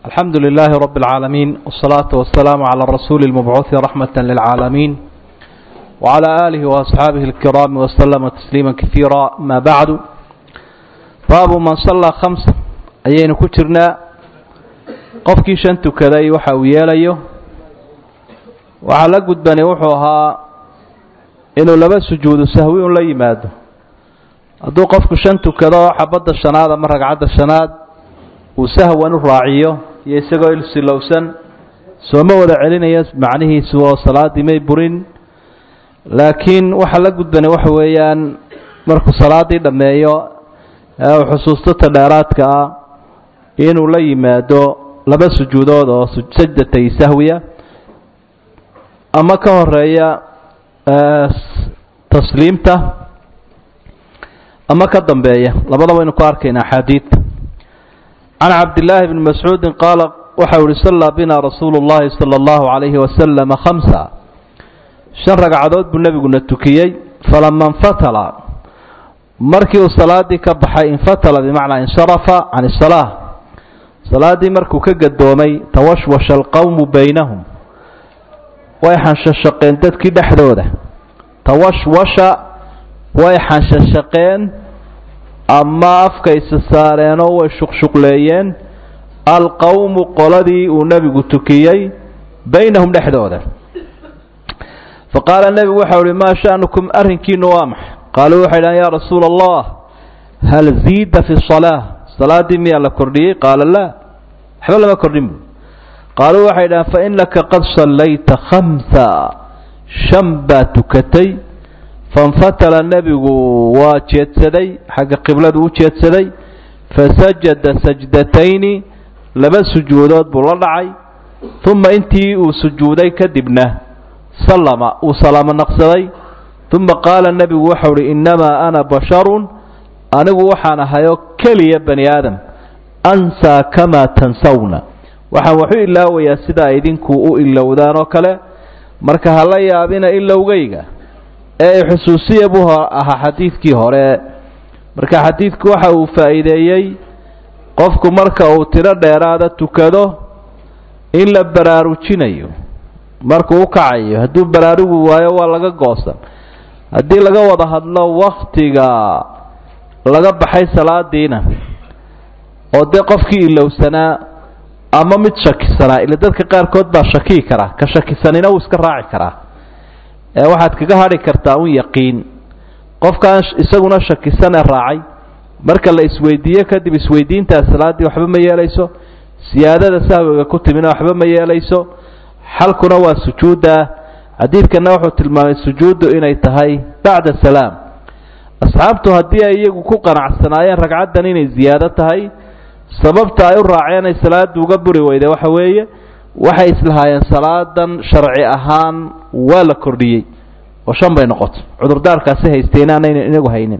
الحمد لله رب العالمين والصلاة والسلام على الرسول المبعوث رحمة للعالمين وعلى آله وأصحابه الكرام وسلم تسليما كثيرا ما بعد باب من صلى خمسة أيين كترنا qofkii shan tukaday waxa uu yeelayo waxaa la gudbani wuxuu ahaa inuu laba sujuudu sahwi un la yimaado hadduu qofku shan tukado xabadda shanaad ama ragcadda shanaad uu sahwan u raaciyo iyo isagoo ilsilowsan sooma wada celinaya macnihiisu oo salaaddii may burin laakiin waxa la gudbani waxa weeyaan markuu salaaddii dhammeeyo ee uu xusuusto ta dheeraadka ah inuu la yimaado laba sujuudood oo sajdatay sahwiya ama ka horeeya tasliimta ama ka dambeeya labadaba aynu ku arkayna axaadiidta can cabdillaahi bni mascuudin qaala waxa uhi sallaa bina rasuulu llahi sala allahu calayhi wasalama khamsa shan ragcadood buu nebiguna tukiyey falama infatala markii uu salaadii ka baxay infatala bimacnaa insharafa can isalaa salaaddii markuu ka gadoomay tawashwasha alqowmu baynahum way xanshashaqeen dadkii dhexdooda tawashwasha way xanshashaqeen ama afkaysa saareenoo way shuqshuqleeyeen alqowmu qoladii uu nebigu tukiyey baynahum dhexdooda fa qaala nebigu waxau uhi maa sha'nukum arrinkiinu waa max qaaluu waxay dhahan yaa rasuula allah hal ziida fi salaa salaaddii miyaa la kordhiyey qaala laa waxba lama kordhin bu qaaluu waxay dhahaan fa innaka qad sallayta khamsa shan baa tukatay fainfatala nebigu waa jeedsaday xagga qibladu u jeedsaday fasajada sajdatayni laba sujuudood buu la dhacay uma intii uu sujuuday kadibna sallama uu salaamo naqsaday uma qaala nebigu waxau uhi innamaa ana basharun anigu waxaan ahayoo keliya bani aadam ansaa kamaa tansawna waxaan waxu ilaawayaa sidaa idinku u ilowdaan oo kale marka hala yaabina ilowgayga ee xusuusiya buu ahaa xadiidkii hore marka xadiidku waxa uu faa'iideeyey qofku marka uu tiro dheeraada tukado in la baraarujinayo markuu u kacayo hadduu baraarugi waayo waa laga goosan haddii laga wada hadlo waktiga laga baxay salaadiina oo dee qofkii ilowsanaa ama mid shakisanaa ila dadka qaarkood baa shakii karaa ka shakisanina wuu iska raaci karaa ee waxaad kaga hadhi kartaa un yaqiin qofkaan isaguna shakisanee raacay marka la isweydiiyo kadib isweydiintaa salaaddii waxba ma yeelayso siyaadada sahwiga ku timina waxba ma yeelayso xalkuna waa sujuudda xadiidkana wuxuu tilmaamay sujuuddu inay tahay bacda salaam asxaabtu haddii ay iyagu ku qanacsanaayeen ragcaddan inay ziyaado tahay sababta ay u raaceen ay salaada uga buri weyde waxa weeye waxay islahaayeen salaadan sharci ahaan waa la kordhiyey oo shan bay noqotay cudurdaarkaasi haysteen aanayna inagu haynin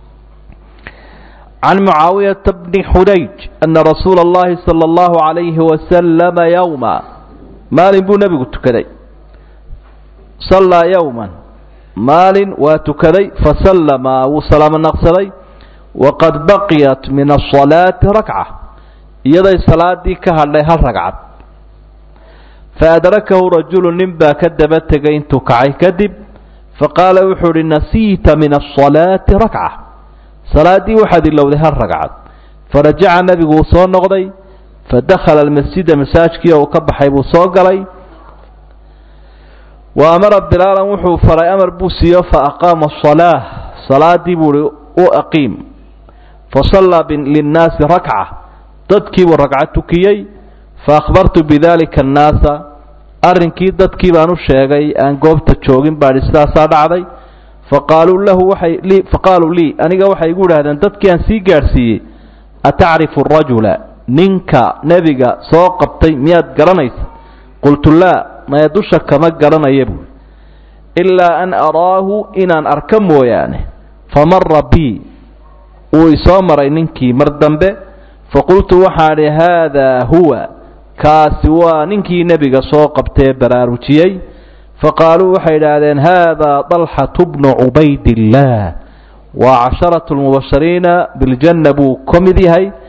can mucaawiyata bni xudayj ana rasuula اllahi salى اllahu عalayhi wasalama yowma maalin buu nebigu tukaday sallaa yowma maalin waa tukaday fasallama wuu salaamo naqsaday waqad baqiyat min asalaati rakca iyaday salaadii ka hadhay hal ragcad faadrakahu rajulu nin baa ka daba tegay intuu kacay kadib faqaala wuxuu uhi nasiita min asalaati rakca salaaddii waxaad ilowday hal ragcad farajaca nebigu wuu soo noqday fadakhala almasjida masaajkii oo uu ka baxay buu soo galay wa amara bilaalan wuxuu faray amar buu siiyo fa aqaama asalaa salaadii buuhi u aqiim fasallaa linnaasi rakca dadkiibuu ragca tukiyey fa akhbartu bidalika annaasa arrinkii dadkii baan u sheegay aan goobta joogin baadhi sidaasaa dhacday faqaaluu lahu waxay lii faqaaluu lii aniga waxay igu idhahdeen dadkii aan sii gaadhsiiyey atacrifu arajula ninka nebiga soo qabtay miyaad garanaysa qultu laa maya dusha kama garanaya buui ilaa an araahu inaan arka mooyaane famara bii wuu isoo maray ninkii mar dambe faqultu waxaan idhi haadaa huwa kaasi waa ninkii nebiga soo qabtee baraarujiyey faqaaluu waxay idhaahdeen haadaa dalxatu bnu cubaydillaah waa casharatu lmubashariina biljanna buu ka mid yahay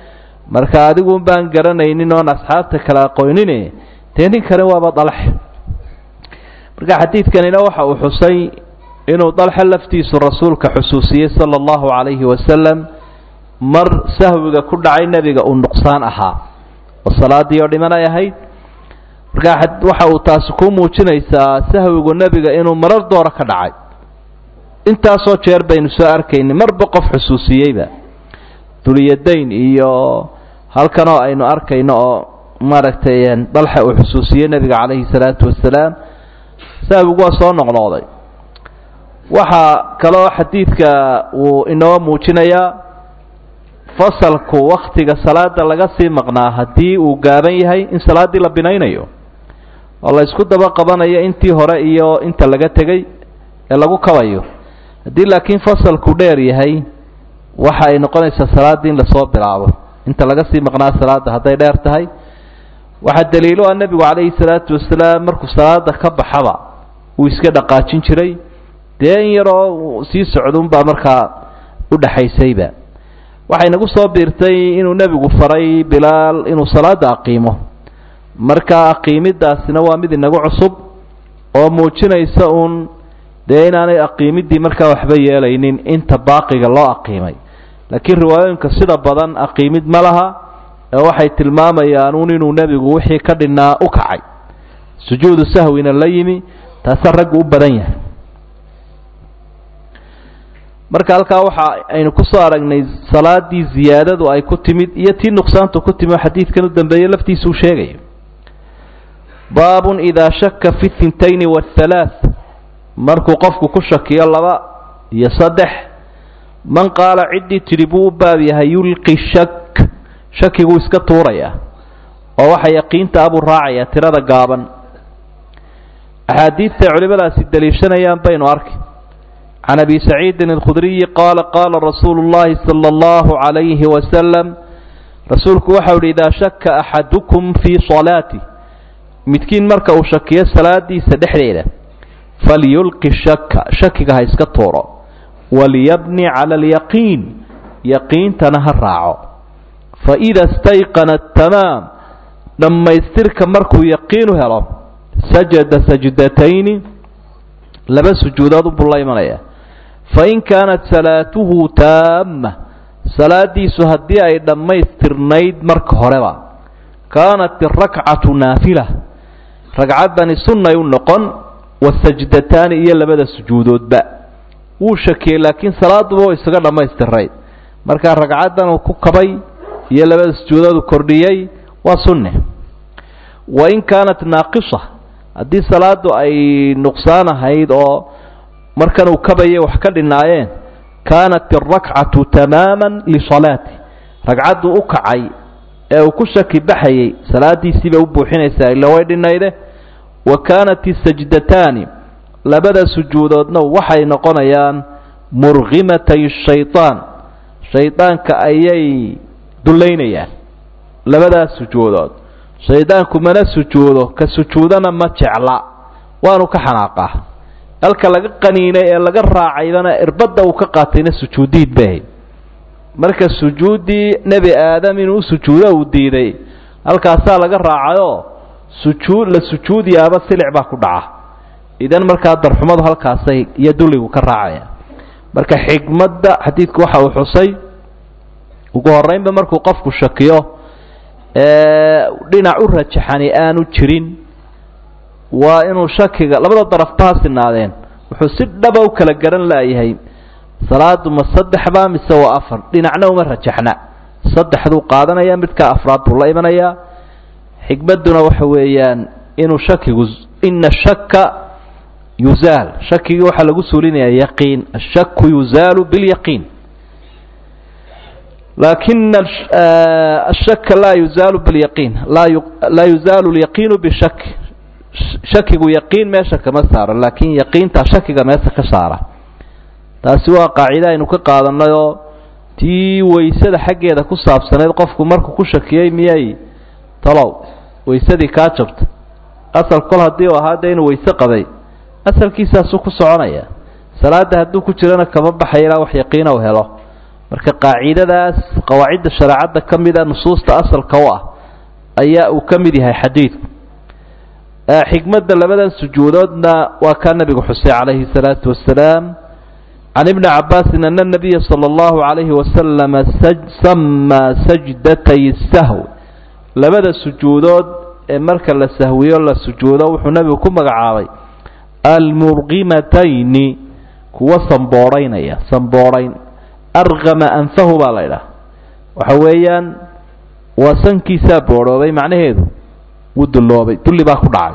marka adiguun baan garanaynin oon asxaabta kale aqoonine dee ninkani waaba dalxe marka xadiidkanina waxa uu xusay inuu dalxe laftiisu rasuulka xusuusiyey sala allahu calayhi wasalam mar sahwiga ku dhacay nebiga uu nuqsaan ahaa oo salaadii oo dhiman ay ahayd marka waxa uu taasi ku muujinaysaa sahwigu nebiga inuu marar doora ka dhacay intaasoo jeer baynu soo arkayni marba qof xusuusiyeyba duliyadayn iyo halkan oo aynu arkayno oo maaragtay dalxa uu xusuusiyey nebiga calayhi salaatu wasalaam sahwigu waa soo noqnoqday waxaa kaloo xadiidka uu inoo muujinayaa fasalku waktiga salaada laga sii maqnaa haddii uu gaaban yahay in salaaddii la binaynayo oo la isku daba qabanayo intii hore iyo inta laga tegey ee lagu kabayo haddii laakiin fasalku dheer yahay waxa ay noqonaysaa salaaddii in lasoo bilaabo inta laga sii maqnaa salaadda hadday dheer tahay waxaa daliilo ah nebigu calayhi salaatu wasalaam markuu salaada ka baxaba uu iska dhaqaajin jiray dee in yaroo sii socduunbaa markaa udhaxaysayba waxay nagu soo biirtay inuu nebigu faray bilaal inuu salaada aqiimo marka aqiimidaasina waa mid inagu cusub oo muujinaysa uun dee inaanay aqiimidii markaa waxba yeelaynin inta baaqiga loo aqiimay laakiin riwaayooyinka sida badan aqiimid ma laha ee waxay tilmaamayaan uun inuu nebigu wixii ka dhinaa u kacay sujuudu sahwina la yimi taasaa raggu u badan yahay marka halkaa waxa aynu kusoo aragnay salaadii ziyaadadu ay ku timid iyo tii nuqsaantu ku timid oo xadiidkan u dambeeye laftiisuu sheegayo baabun idaa shaka fi thintayni waathalaath markuu qofku ku shakiyo laba iyo saddex man qaala ciddii tidhi buu u baab yahay yulqi shak shakiguu iska tuuraya oo waxa yaqiinta abuu raacaya tirada gaaban axaadiidtay culimadaasi daliishanayaan baynu arki can abi saciidin alkhudriyi qaala qaala rasuulu llahi sala allahu calayhi wasalam rasuulku waxau yidhi idaa shaka axadukum fii salaati midkiin marka uu shakiyo salaadiisa dhexdeeda falyulqi shaka shakiga ha iska tuuro walyabni cala alyaqiin yaqiintana ha raaco faida stayqana tamaam dhammaystirka markuu yaqiinu helo sajada sajdatayni laba sujuudood unbuu la imanaya fain kaanat salaatuhu taama salaadiisu haddii ay dhammaystirnayd marka horeba kaanat irakcatu naafila ragcaddani sunnay u noqon wasajdataani iyo labada sujuudoodba wuu shakiyey laakiin salaaduba way isaga dhammaystirnayd markaa ragcaddan uu ku kabay iyo labada sujuudoodu kordhiyey waa sunne wain kaanat naaqisa haddii salaadu ay nuqsaan ahayd oo markan uu kabayay wax ka dhinaayeen kaanat irakcatu tamaaman lisalaati ragcaddu u kacay ee uu ku shaki baxayey salaadiisiibay u buuxinaysaa ila way dhinayde wa kaanat isajdataani labada sujuudoodna waxay noqonayaan murgimatay shaytaan shaydaanka ayay dullaynayaan labadaas sujuudood shaydaanku mana sujuudo ka sujuudana ma jecla waanu ka xanaaqaa halka laga qaniinay ee laga raacaybana irbadda uu ka qaatayna sujuudiid bay ahayd marka sujuuddii nebi aadam inuu sujuudo uu diiday halkaasaa laga raacayoo sujuud la sujuudiyaaba silic baa ku dhaca idan markaa darxumadu halkaasay iyo dulligu ka raacaya marka xigmadda xadiidku waxa uu xusay ugu horreynba markuu qofku shakiyo dhinac u rajaxani aanu jirin waa inuu shakiga labada darafba ha sinaadeen wuxuu si dhaba u kala garan laayahay salaadu ma saddexba mise waa afar dhinacna uma rajaxna saddexduu qaadanaya midkaa afraad buu la imanayaa xikmadduna waxa weeyaan inuu shakigu ina shaka yuzaal shakigii waxaa lagu suulinayaa yaqiin ashaku yuzaalu bilyaqiin laakina ashaka laa yuzaalu bilyaqiin laa yuzaalu lyaqiinu bishak shakigu yaqiin meesha kama saaro laakiin yaqiintaa shakiga meesha ka saara taasi waa qaacide aynu ka qaadanay oo tii waysada xaggeeda ku saabsanayd qofku markuu ku shakiyey miyay talow waysadii kaa jabta asal kol haddii u ahaa dee inuu wayse qabay asalkiisaasuu ku soconaya salaada hadduu ku jirana kama baxaya ilaa wax yaqiina u helo marka qaacidadaas qawaacidda shareecadda ka mida nusuusta asalka u ah ayaa uu ka mid yahay xadiidku xikmadda labadan sujuudoodna waa kaa nabigu xusay calayhi salaatu wasalaam can ibni cabaasin ana nabiya sala allahu calayhi wasalama samaa sajdatay sahw labada sujuudood ee marka la sahwiyo la sujuudo wuxuu nabigu ku magacaabay almurqimatayni kuwa samboodhaynaya samboodhayn arqama anfahu baa la ydhaha waxa weeyaan waa sankiisaa boodhoobay macnaheedu wuu dulloobay dulli baa ku dhacay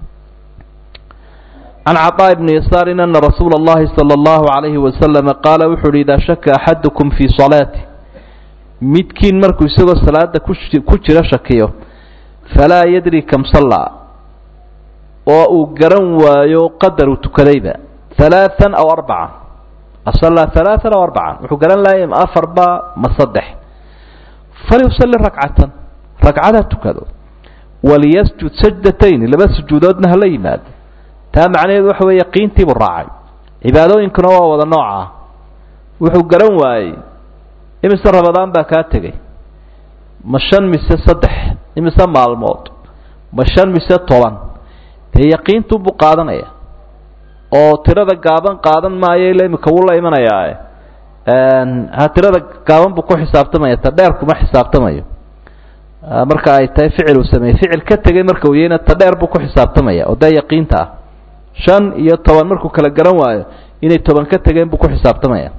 can caطaa bni yasaarin ana rasuula اllahi salى اllahu عalayhi wasalama qaala wuxu uhi idaa shaka axadukum fii salaati midkiin markuu isagoo salaada ku jiro shakiyo falaa yadri kam sallaa oo uu garan waayo qadar uu tukadayba halaaan aw arbacan asallaa halaaan aw arbacan wuxuu garan laayay ma afarba ma saddex falyusalli rakcatan ragcada tukado waliyasjud sajdatayni laba sujuudoodna hala yimaado taa macnaheedu waxa weeye yaqiintiibuu raacay cibaadooyinkuna waa wada nooca ah wuxuu garan waayey imise rabadaan baa kaa tegey ma shan mise saddex imise maalmood ma shan mise toban dee yaqiintuubuu qaadanaya oo tirada gaaban qaadan maayo ila imika wuu la imanayaa ha tirada gaaban buu ku xisaabtamaya ta dheer kuma xisaabtamayo marka ay tahay ficil uu sameeyey ficil ka tegey marka uu yahayna ta dheer buu ku xisaabtamaya oo dee yaqiinta ah shan iyo toban markuu kala garan waayo inay toban ka tegeen buu ku xisaabtamaya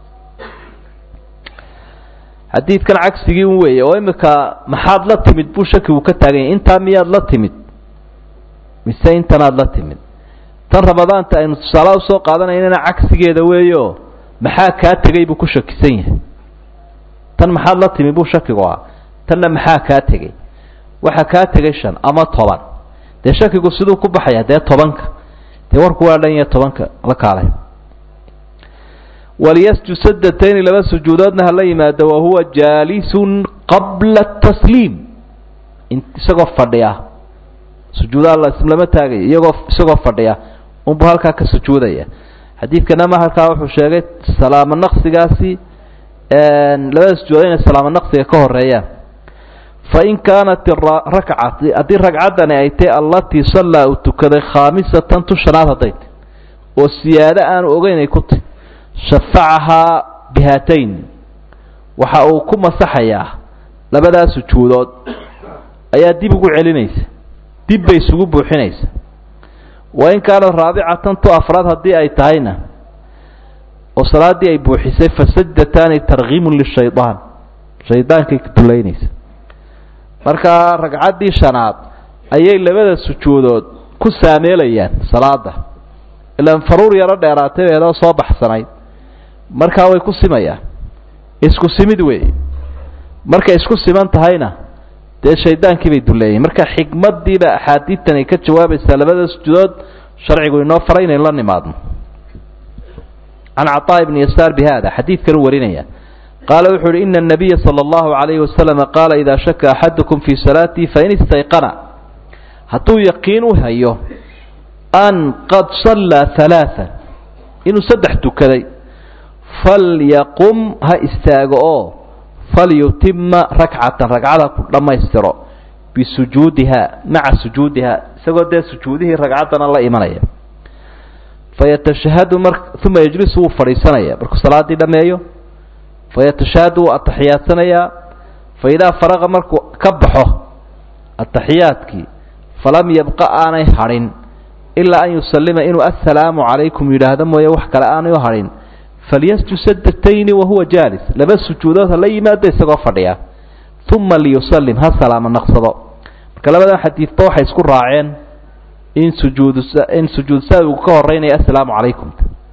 xadiidkan cagsigii un weeye oo imika maxaad la timid buu shakigu ka taagan yahay intaa miyaad la timid mise intanaad la timid tan ramadaanta aynu tusaalaha usoo qaadanaynana cagsigeeda weeyo maxaa kaa tegey buu ku shakisan yahay tan maxaad la timid buu shakigu ah tanna maxaa kaa tegey waxa kaa tegay shan ama toban dee shakigu siduu ku baxaya dee tobanka dee warku waa dhan yahe tobanka la kaalay waliyasjud sajdatayni laba sujuudoodna hala yimaado wahuwa jaalisun qabla tasliim isagoo fadhiya sujuudaha lama taagayo iyagoo isagoo fadhiya unbuu halkaa ka sujuudaya xadiidkana ma halkaa wuxuu sheegay salaamo naqsigaasi labada sujuudood inay salaamo naqsiga ka horeeyaan fain kaanat rakcati haddii ragcaddani ay tahy allatii sallaa uu tukaday khaamisatan tu shanaad hadday tay oo siyaado aanu ogeyn ay ku tahy shafacahaa bihaatayn waxa uu ku masaxayaa labadaa sujuudood ayaa dib ugu celinaysa dib bay isugu buuxinaysa wain kaanat raabicatan tu afraad haddii ay tahayna oo salaaddii ay buuxisay fasajdataani tarkiimun lishaydaan shaydaankay dulaynaysa markaa ragcaddii shanaad ayay labada sujuudood ku saameelayaan salaada ilaan faruur yaro dheeraatay eedoo soo baxsanayd markaa way ku simayaan isku simid weeye markay isku siman tahayna dee shaydaankii bay duleeyeen marka xikmaddiiba axaadiidtan ay ka jawaabaysaa labada sujuudood sharcigu inoo faray inaynu la nimaadno can caطaa ibni yasaar bi hada xadiidkan u warinaya qaala wuxuu uhi ina الnabiya salى اllahu عalayhi wasalama qaala idaa shaka axadukum fii salaatii fain istayqana hadduu yaqiin u hayo an qad sallaa ثalaaثa inuu saddex tukaday falyaqum ha istaago oo falyutima rakcatan ragcada ku dhammaystiro bisujuudiha maca sujuudiha isagoo dee sujuudihii ragcaddana la imanaya fayatashahadu mar uma yejlisu wuu fadhiisanaya markuu salaaddii dhammeeyo fayatashahadu wuu ataxiyaadsanayaa faidaa faraqa markuu ka baxo ataxiyaadkii falam yabqa aanay hadhin ilaa an yusallima inuu assalaamu calaykum yidhaahdo mooye wax kale aanay u hadhin falyasjud sajdatayni wahuwa jaalis laba sujuudood hala yimaado isagoo fadhiya uma liyusallim ha salaamo naqsado marka labadan xadiidba waxay isku raaceen in sujuud in sujuud saawigu ka horeynaya assalaamu calaykum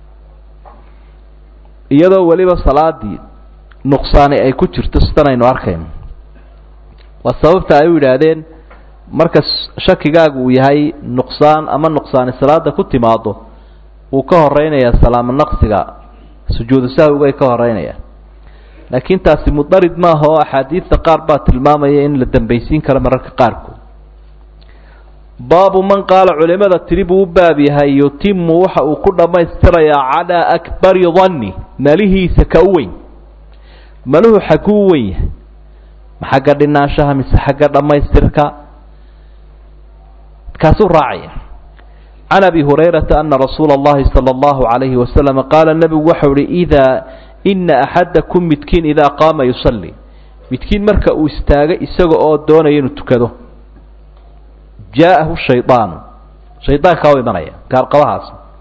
iyadoo weliba salaadii nuqsaani ay ku jirto sidan aynu arkayno waa sababta ay u yidhaahdeen marka shakigaagu uu yahay nuqsaan ama nuqsaani salaada ku timaado wuu ka horeynayaa salaamo naqsiga sujuudu sahwigay ka horeynayaan laakiin taasi mudarid maaha oo axaadiidta qaar baa tilmaamaya in la dambaysiin karo mararka qaarkood baabu man qaala culimada tiri buu u baab yahay yutimu waxa uu ku dhammaystirayaa calaa akbari danni malihiisa ka u weyn maluhu xagguu u wen yahay ma xagga dhinaanshaha mise xagga dhammaystirka kaasuu raacaya can abi hurayrata ana rasuula اllahi salى اllahu عalayhi wasalam qaala nebigu waxau ihi idaa ina axadakum midkiin idaa qaama yusalli midkiin marka uu istaagay isaga oo doonaya inuu tukado jaa'ahu shaydaanu shaydaankaa u imanaya gaalqabahaas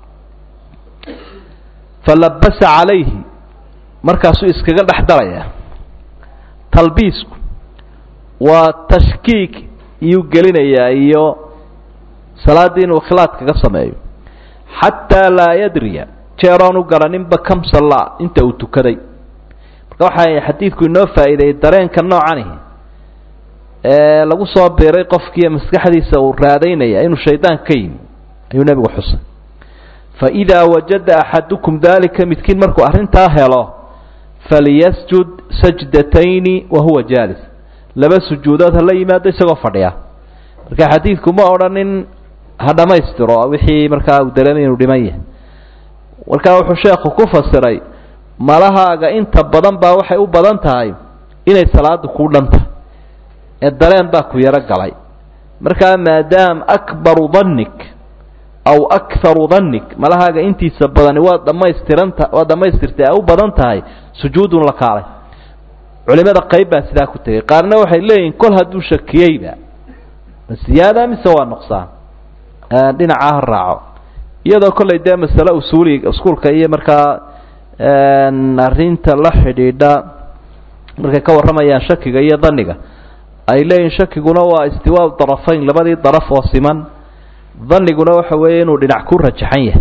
falabasa calayhi markaasuu iskaga dhex daraya talbiisku waa tashkiik iyuu gelinayaa iyo salaaddii inuu ikhlaad kaga sameeyo xataa laa yadriya jeeroon u garaninba kam sallaa inta uu tukaday marka waxaa xadiidku inoo faa'iideeyey dareenka noocanihi ee lagu soo biiray qofkiiyo maskaxdiisa uu raadaynaya inuu shaydaan ka yimi ayuu nebigu xusay fa idaa wajada axadukum daalika midkiin markuu arrintaa helo falyasjud sajdatayni wa huwa jaalis laba sujuudood hala yimaado isagoo fadhiya marka xadiidku ma odhanin ha dhammaystiro wixii markaa uu dareemay inuu dhiman yahay markaa wuxuu sheekhu ku fasiray malahaaga inta badan baa waxay u badan tahay inay salaada kuu dhan tahay ee dareen baa ku yaro galay markaa maadaam akbaru dannik aw akharu dannik malahaaga intiisa badani waa dhammaystiranta waa dhammaystirtay ay u badan tahay sujuudun la kaalay culimada qayb baa sidaa ku tegey qaarna waxay leeyihin kol hadduu shakiyeyba ma siyaada mise waa nuqsaan dhinacaa ha raaco iyadoo kollay dee masale usuuliga iskuulka iyo markaa arrinta la xidhiidha markay ka warramayaan shakiga iyo daniga ay leeyihin shakiguna waa istiwaa darafayn labadii daraf oo siman daniguna waxa weeye inuu dhinac ku rajaxan yahay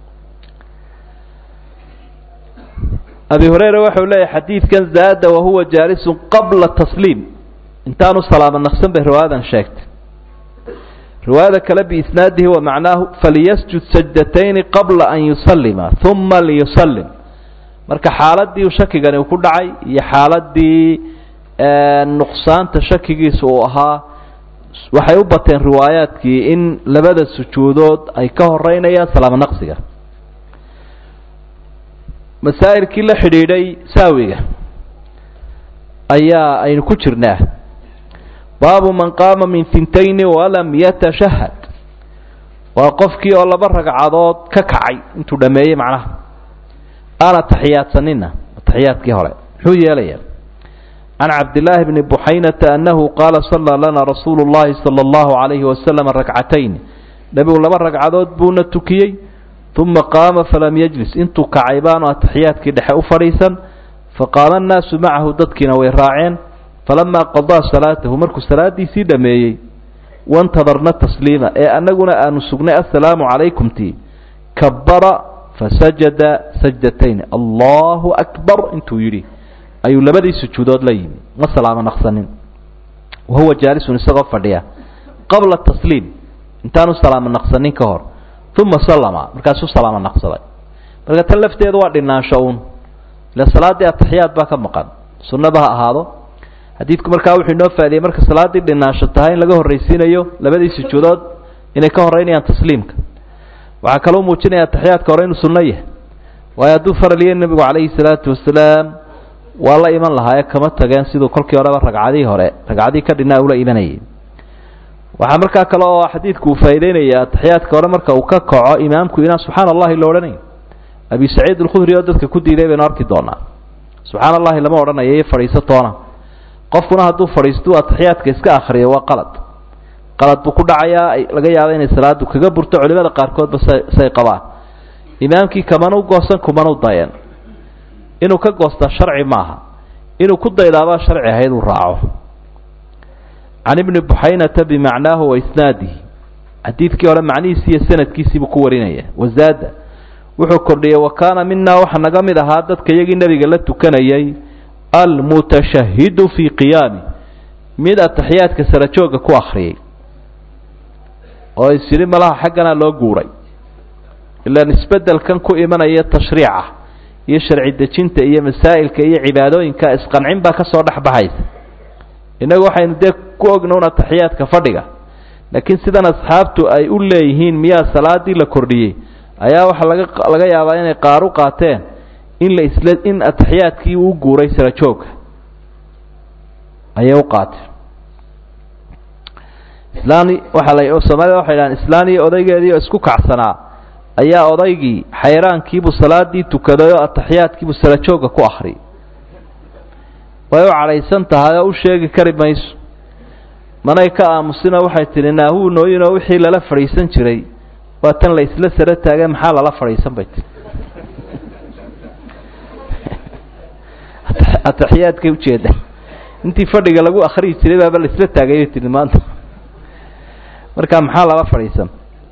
abi hureyra waxau leeyahay xadiidkan zaada wahuwa jaalisun qabla tasliim intaanu salaamo naqsan bay riwaayadan sheegtay riwaayada kale biisnaadihi wa macnaahu faliyasjud sajdatayni qabla an yusallima uma liyusallim marka xaaladii shakigani uu ku dhacay iyo xaaladii nuqsaanta shakigiisa uu ahaa waxay u bateen riwaayaadkii in labada sujuudood ay ka horeynayaan salaamo naqsiga masaa'ilkii la xidhiidhay saawiga ayaa aynu ku jirnaa baabu man qaama min hintayni walam yatashahad waa qofkii oo laba ragcadood ka kacay intuu dhameeyey macnaha aana taxiyaadsanina taxiyaadkii hore muxuu yeelayaa can cabdillaahi bni buxaynata annahu qaala sallaa lana rasuulu llahi sala allahu calayhi wasalam rakcatayn nebigu laba ragcadood buuna tukiyey uma qaama falam yajlis intuu kacay baanu ataxiyaadkii dhexe u fadhiisan faqaama annaasu macahu dadkiina way raaceen falamaa qadaa salaatahu markuu salaadiisii dhameeyey wantadarna tasliima ee annaguna aanu sugnay assalaamu calaykum tii kabara fasajada sajdatayn allahu akbar intuu yidhi ayuu labadii sujuudood la yimi ma salaamo naqsanin wahuwa jaalisun isagoo fadhiya qabla tasliim intaanu salaamo naqsanin ka hor uma sallama markaasuu salaamo naqsaday marka tan lafteedu waa dhinaansho uun ila salaaddii ataxiyaad baa ka maqan sunnaba ha ahaado xadiidku markaa wuxuu inoo faadiyey marka salaaddii dhinaansho tahay in laga horraysiinayo labadii sujuudood inay ka horreynayaan tasliimka waxaa kaloo muujinaya ataxiyaadka hore inuu sunno yahay waayo hadduu faraliye nebigu calayhi salaatu wasalaam waa la iman lahaaye kama tageen siduu kolkii horeba ragcadii hore ragcadii ka dhinaa ula imanayay waxaa markaa kale oo xadiidku uu faa'ideynaya ataxiyaadka hore marka uu ka kaco imaamku inaan subxaana allahi la odhanayn abi saciid alkhudri oo dadka ku diiday baynu arki doonaa subxaana allahi lama odhanayo iyo fadhiiso toona qofkuna hadduu fadhiistuu ataxiyaadka iska akhriyo waa qalad qalad buu ku dhacayaa laga yaaba inay salaadu kaga burto culimada qaarkoodba say qabaan imaamkii kamanu goosan kumanu dayan inuu ka goostaa sharci maaha inuu ku daydaabaa sharci ahayd uu raaco can ibni buxaynata bimacnaahu wa isnaadihi xadiidkii hore macnihiisi iyo sanadkiisiibuu ku warinaya wazaada wuxuu kordhiyey wa kaana minaa waxaa naga mid ahaa dadka iyagii nebiga la tukanayay almutashahidu fii qiyaami mid ataxiyaadka sarajooga ku akhriyay oo is yidhi malaha xaggana loo guuray ilaan isbeddelkan ku imanaya tashriica iyo sharci dejinta iyo masaa'ilka iyo cibaadooyinka isqancin baa ka soo dhex baxaysa innagu waxaynu dee ku ogna un ataxiyaadka fadhiga laakiin sidan asxaabtu ay u leeyihiin miyaa salaadii la kordhiyey ayaa waxaa laga laga yaabaa inay qaar u qaateen in la isla in ataxiyaadkii uu guuray sara joogga ayay u qaateen islaan waxaa la soomaalida waxay dhahaan islaan iyo odaygeedii oo isku kacsanaa ayaa odaygii xayraankiibuu salaadii tukaday oo ataxiyaadkiibuu sara joogga ku akhriyay way u cadhaysan tahay oo u sheegi kari mayso manay ka aamusino waxay tidhi naahuu nooyinoo wixii lala fadhiisan jiray waa tan la isla sara taagay maxaa lala fadhiisan bay tii ataxiyaadkay ujeeda intii fadhiga lagu akriyi jiray baaba la isla taagay bay tihi maanta marka maxaa lala fadhiisan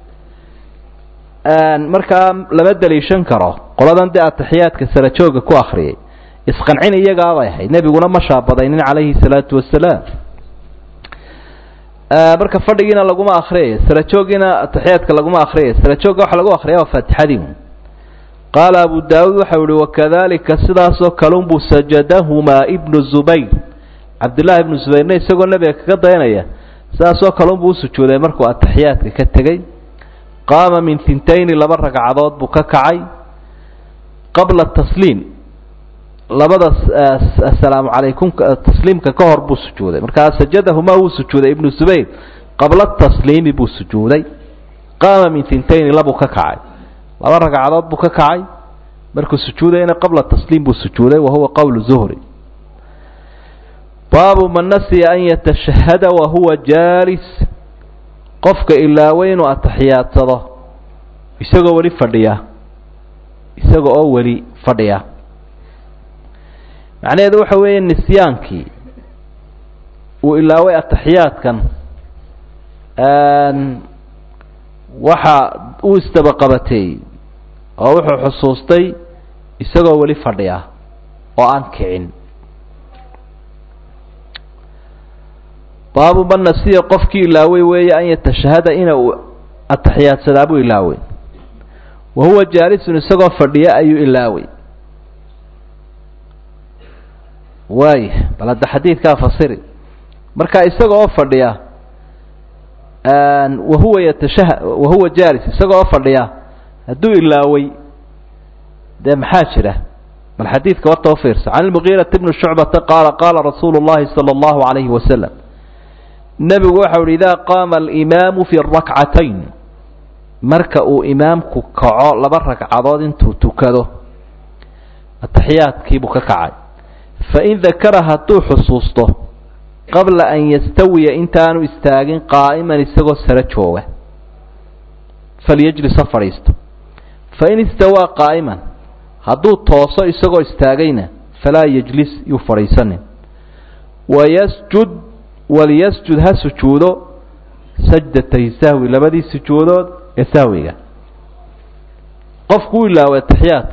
markaa lama daliishan karo qoladan dee ataxiyaadka sara jooga ku akriyay isqancin iyagaabay ahayd nebiguna ma shaabadaynin calayhi salaatu wasalaam marka fadhigiina laguma akriyayo sara joogiina ataxiyaadka laguma akriyayo sara joogga waxa lagu akriya waa faatixadii qaala abu daawuud waxau ihi wakadalika sidaasoo kalunbuu sajadahumaa ibnu zubayr cabdullaahi ibnu zubayrna isagoo nebiga kaga dayanaya sidaasoo kalunbuu usujuuday markuu ataxiyaadka ka tegey qaama min tintayni laba ragcadood buu ka kacay qabla tasliim labada asalaamu calaykum tasliimka ka hor buu sujuuday markaa sajadahumaa wuu sujuuday ibnu zubayr qabla tasliimi buu sujuuday qaama min tintayni labuu ka kacay laba ragcadood buu ka kacay markuu sujuudayna qabla tasliim buu sujuuday wa huwa qowlu zuhri baabu man nasiya an yatashahada wa huwa jaalis qofka ilaaway inuu atixiyaadsado isagoo weli fadhiya isaga oo weli fadhiya macnaheedu waxa weeye nisyaankii uu ilaaway ataxiyaadkan waxa uu isdabaqabateey oo wuxuu xusuustay isagoo weli fadhiya oo aan kicin baabu man nasiya qofkii ilaaway weeye an yatashahada ina uu ataxiyaadsadaa buu ilaaway wa huwa jaalisun isagoo fadhiya ayuu ilaaway waaya bal hadda xadiidkaa fasiri marka isaga oo fadhiya wahuwa yatashaha wahuwa jaalis isaga oo fadhiya hadduu ilaaway dee maxaa jira bal xadiidka warta u fiirsa can lmugiirati bni shucbata qaala qaala rasuulu llahi sala allahu calayhi wasalam nebigu waxau uhi idaa qaama alimaamu fi rakcatayn marka uu imaamku kaco laba ragcadood intuu tukado ataxiyaadkiibuu ka kacay fain dakara hadduu xusuusto qabla an yastawiya intaanu istaagin qaa'iman isagoo sara jooga falyajlis ha fadhiisto fain istawaa qaa'iman hadduu tooso isagoo istaagayna falaa yajlis yuu fadhiisanin wayasjud waliyasjud ha sujuudo sajdatay sahwi labadii sujuudood ee sahwiga qofku u ilaaway ataxiyaad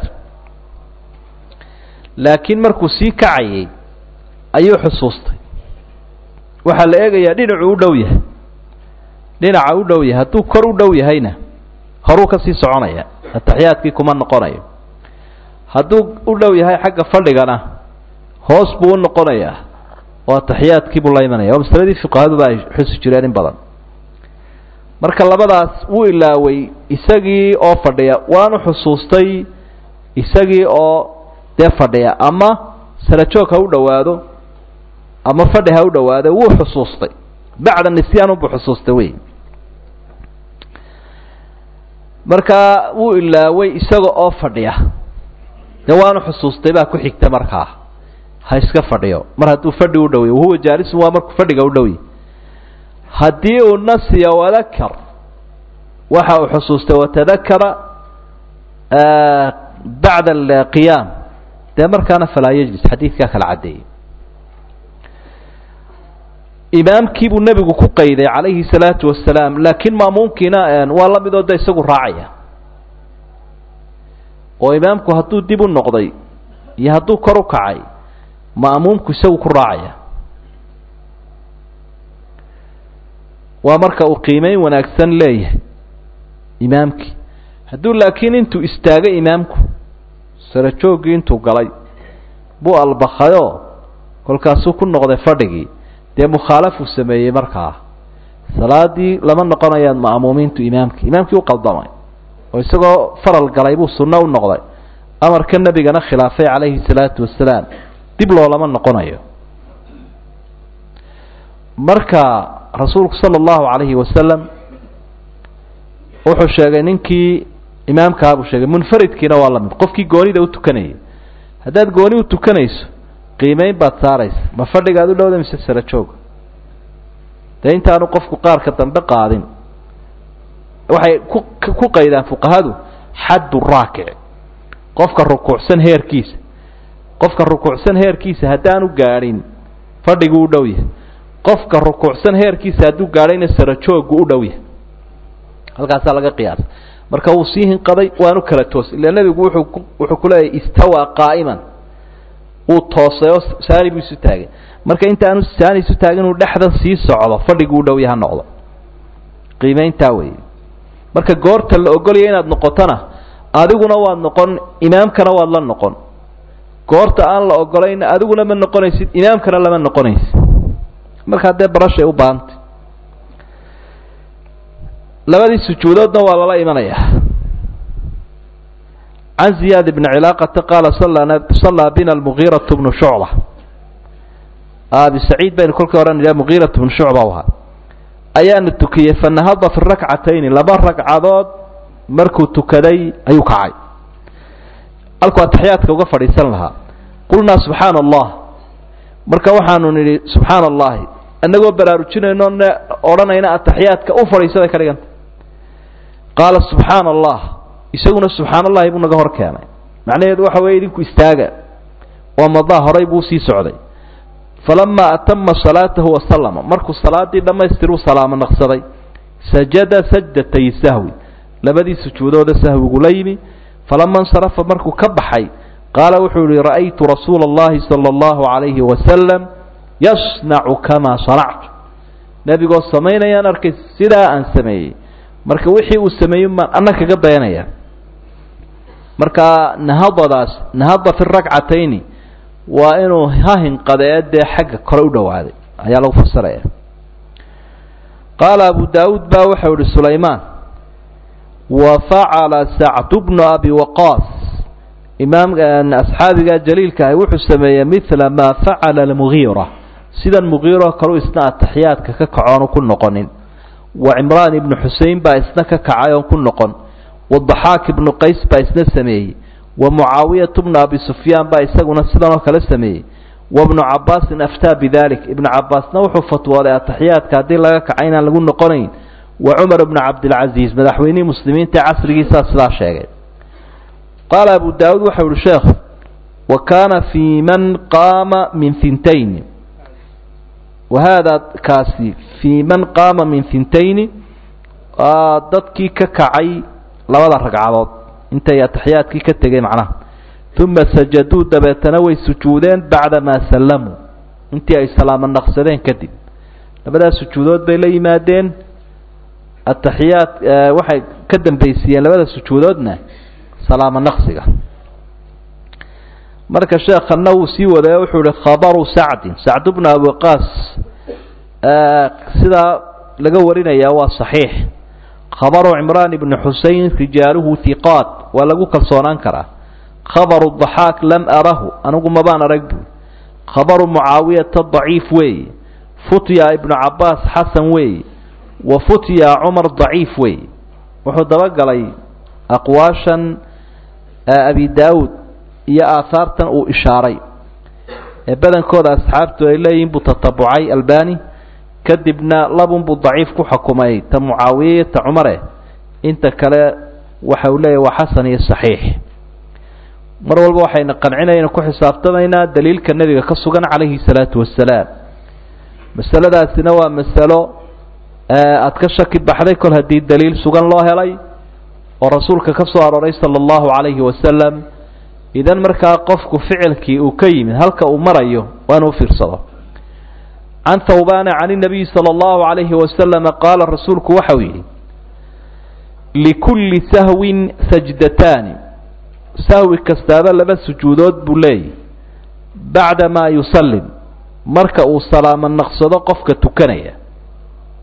laakiin markuu sii kacayay ayuu xusuustay waxaa la eegayaa dhinacuu u dhow yahay dhinaca u dhow yahay hadduu kor u dhow yahayna horuu ka sii soconaya ataxiyaadkii kuma noqonayo hadduu u dhow yahay xagga fadhigana hoos buu u noqonayaa oo ataxiyaadkiibuu la imanaya waa masaladii fuqahaduba ay xusi jireen in badan marka labadaas wuu ilaaway isagii oo fadhiya waanu xusuustay isagii oo dee fadhiya ama sarajoog ha u dhowaado ama fadhi ha u dhowaado wuu xusuustay bacda nisyaanunbuu xusuustay wey markaa wuu ilaaway isaga oo fadhiya dee waanu xusuustay baa ku xigta markaa ha iska fadhiyo mar hadduu fadhi u dhowy wahuwa jaalisun waa markuu fadhiga u dhowy haddii uu nasiya wadakar waxa uu xusuustay watadakara bacda alqiyaam dee markaana falaa yajlis xadiidkaa kala caddeeyey imaamkii buu nebigu ku qayday calayhi salaatu wasalaam laakiin maamuumkiina waa la midoo de isagu raacaya oo imaamku hadduu dib u noqday iyo hadduu kor u kacay ma'muumku isagu ku raacaya waa marka uu qiimeyn wanaagsan leeyahay imaamkii hadduu laakiin intuu istaagay imaamku sarajooggii intuu galay buu albakayoo kolkaasuu ku noqday fadhigii dee mukhaalafuu sameeyey markaa salaadii lama noqonayaan ma'muumiintu imaamkii imaamkii u qaldamay oo isagoo faral galay buu sunno u noqday amarka nebigana khilaafay calayhi salaatu wasalaam dib loolama noqonayo marka rasuulku sala allahu calayhi wasalam wuxuu sheegay ninkii imaamkaha buu sheegay munfaridkiina waa la mid qofkii goonida u tukanayay haddaad gooni u tukanayso qiimeyn baad saaraysa ma fadhigaad u dhowda mise sara jooga dee intaanu qofku qaarka dambe qaadin waxay ku ku qaydaan fuqahadu xaddu raakic qofka rukuucsan heerkiisa qofka rukuucsan heerkiisa haddaanu gaadhin fadhiguu u dhow yahay qofka rukuucsan heerkiisa hadduu gaadhayna sara joogu u dhow yahay halkaasaa laga qiyaasa marka wuu sii hinqaday waanu kala toos ila nebigu wuxuu ku wuxuu ku leeyahy istawaa qaa'iman uu toosay oo saani buu isu taagay marka intaanu saani isu taagin uu dhexda sii socdo fadhiguu u dhow yaha noqdo qiimayntaa weeye marka goorta la ogolaya inaad noqotona adiguna waad noqon imaamkana waad la noqon goorta aan la ogolayna adiguna ma noqonaysid imaamkana lama noqonaysid markaa dee barashay u baahantay labadii sujuudoodna waa lala imanayaa can ziyaad bni cilaaqata qaala sallaa bina almugiiratu bnu shucba abi saciid baynu kolkii hore nidhaha mugiiratu bnu shucba u ahaa ayaanu tukiyey fanahada fi rakcatayni laba ragcadood markuu tukaday ayuu kacay halkuu ataxiyaadka uga fadhiisan lahaa qulnaa subxaana allah marka waxaanu nidhi subxaana allahi annagoo baraarujinayno n odhanayna ataxiyaadka u fadhiisaday ka dhiganta qaala subxaana allah isaguna subxaana allahi buu naga hor keenay macnaheedu waxa weeye idinku istaaga oo madaa horay buu sii socday falamaa atama salaatahu wasalama markuu salaadii dhammaystiruu salaamo naqsaday sajada sajdatay sahwi labadii sujuudooda sahwigu la yimi falama insarafa markuu ka baxay qaala wuxuu yihi ra'aytu rasuula اllahi salى اllahu عalayhi wasalam yasnacu kamaa sanactu nebigoo samaynayaan arkay sidaa aan sameeyey marka wixii uu sameeyey maan anna kaga dayanaya marka nahadadaas nahada fi rakcatayni waa inuu ha hinqadee dee xagga kore u dhowaaday ayaa lagu fasiraya qaala abu daawuud baa waxau ihi sulaymaan wa facala sacdu bnu abi waqaas imaam asxaabiga jaliilka ahi wuxuu sameeyey midla maa facala almugiira sidan mugiiro kalu isna ataxiyaadka ka kacoonu ku noqonin wa cimraan ibnu xusein baa isna ka kacay oon ku noqon wadaxaak ibnu qays baa isna sameeyey wa mucaawiyatu bnu abi sufyaan baa isaguna sidanoo kale sameeyey wa bnu cabaasin aftaa bidalik ibnu cabaasna wuxuu fatwooday ataxiyaadka haddii laga kaca inaan lagu noqonayn wa cumar bnu cabdilcaziiz madaxweynihii muslimiinta ee casrigiisaa sidaa sheegay qaala abu daawuud waxau ihi sheekh wa kaana fii man qaama min hintayni wa haadaa kaasi fii man qaama min hintayni dadkii ka kacay labada ragcadood intay ataxiyaadkii ka tegey macnaha uma sajaduu dabeetana way sujuudeen bacda maa sallamuu intii ay salaamo naqsadeen kadib labadaas sujuudood bay la yimaadeen ataxiyaad waxay ka dambaysiiyeen labada sujuudoodna salaamo naqsiga marka sheekhanna wuu sii wadaya wuxuu ihi khabaru sacdin sacd bnu abi waqaas sidaa laga warinayaa waa saxiix khabaru cimraan ibni xusein rijaaluhu hiqaat waa lagu kalsoonaan karaa khabaru daxaak lam arahu anigu mabaan arag bu khabaru mucaawiyata daciif weeye futya ibnu cabaas xasan weeye wa futya cumar daciif weeye wuxuu dabagalay aqwaashan abi daawuud iyo aahaartan uu ishaaray ee badankooda asxaabtu ay leeyihin buu tatabucay albani kadibna labunbuu daciif ku xukumay ta mucaawiye iyo ta cumare inta kale waxa uu leeyahy waa xasan iyo saxiix mar walba waxayna qancinayna ku xisaabtamaynaa daliilka nebiga ka sugan calayhi salaatu wasalaam masaladaasina waa masalo aada ka shaki baxday kol haddii daliil sugan loo helay oo rasuulka ka soo arooray sala allahu calayhi wasalam idan markaa qofku ficilkii uu ka yimid halka uu marayo waa inuu fiirsado can thawbana can inabiyi sala allahu calayhi wasalama qaala rasuulku waxau yidhi likulli sahwin sajdataani sahwi kastaaba laba sujuudood buu leeyahy bacda maa yusallim marka uu salaamo naqsado qofka tukanaya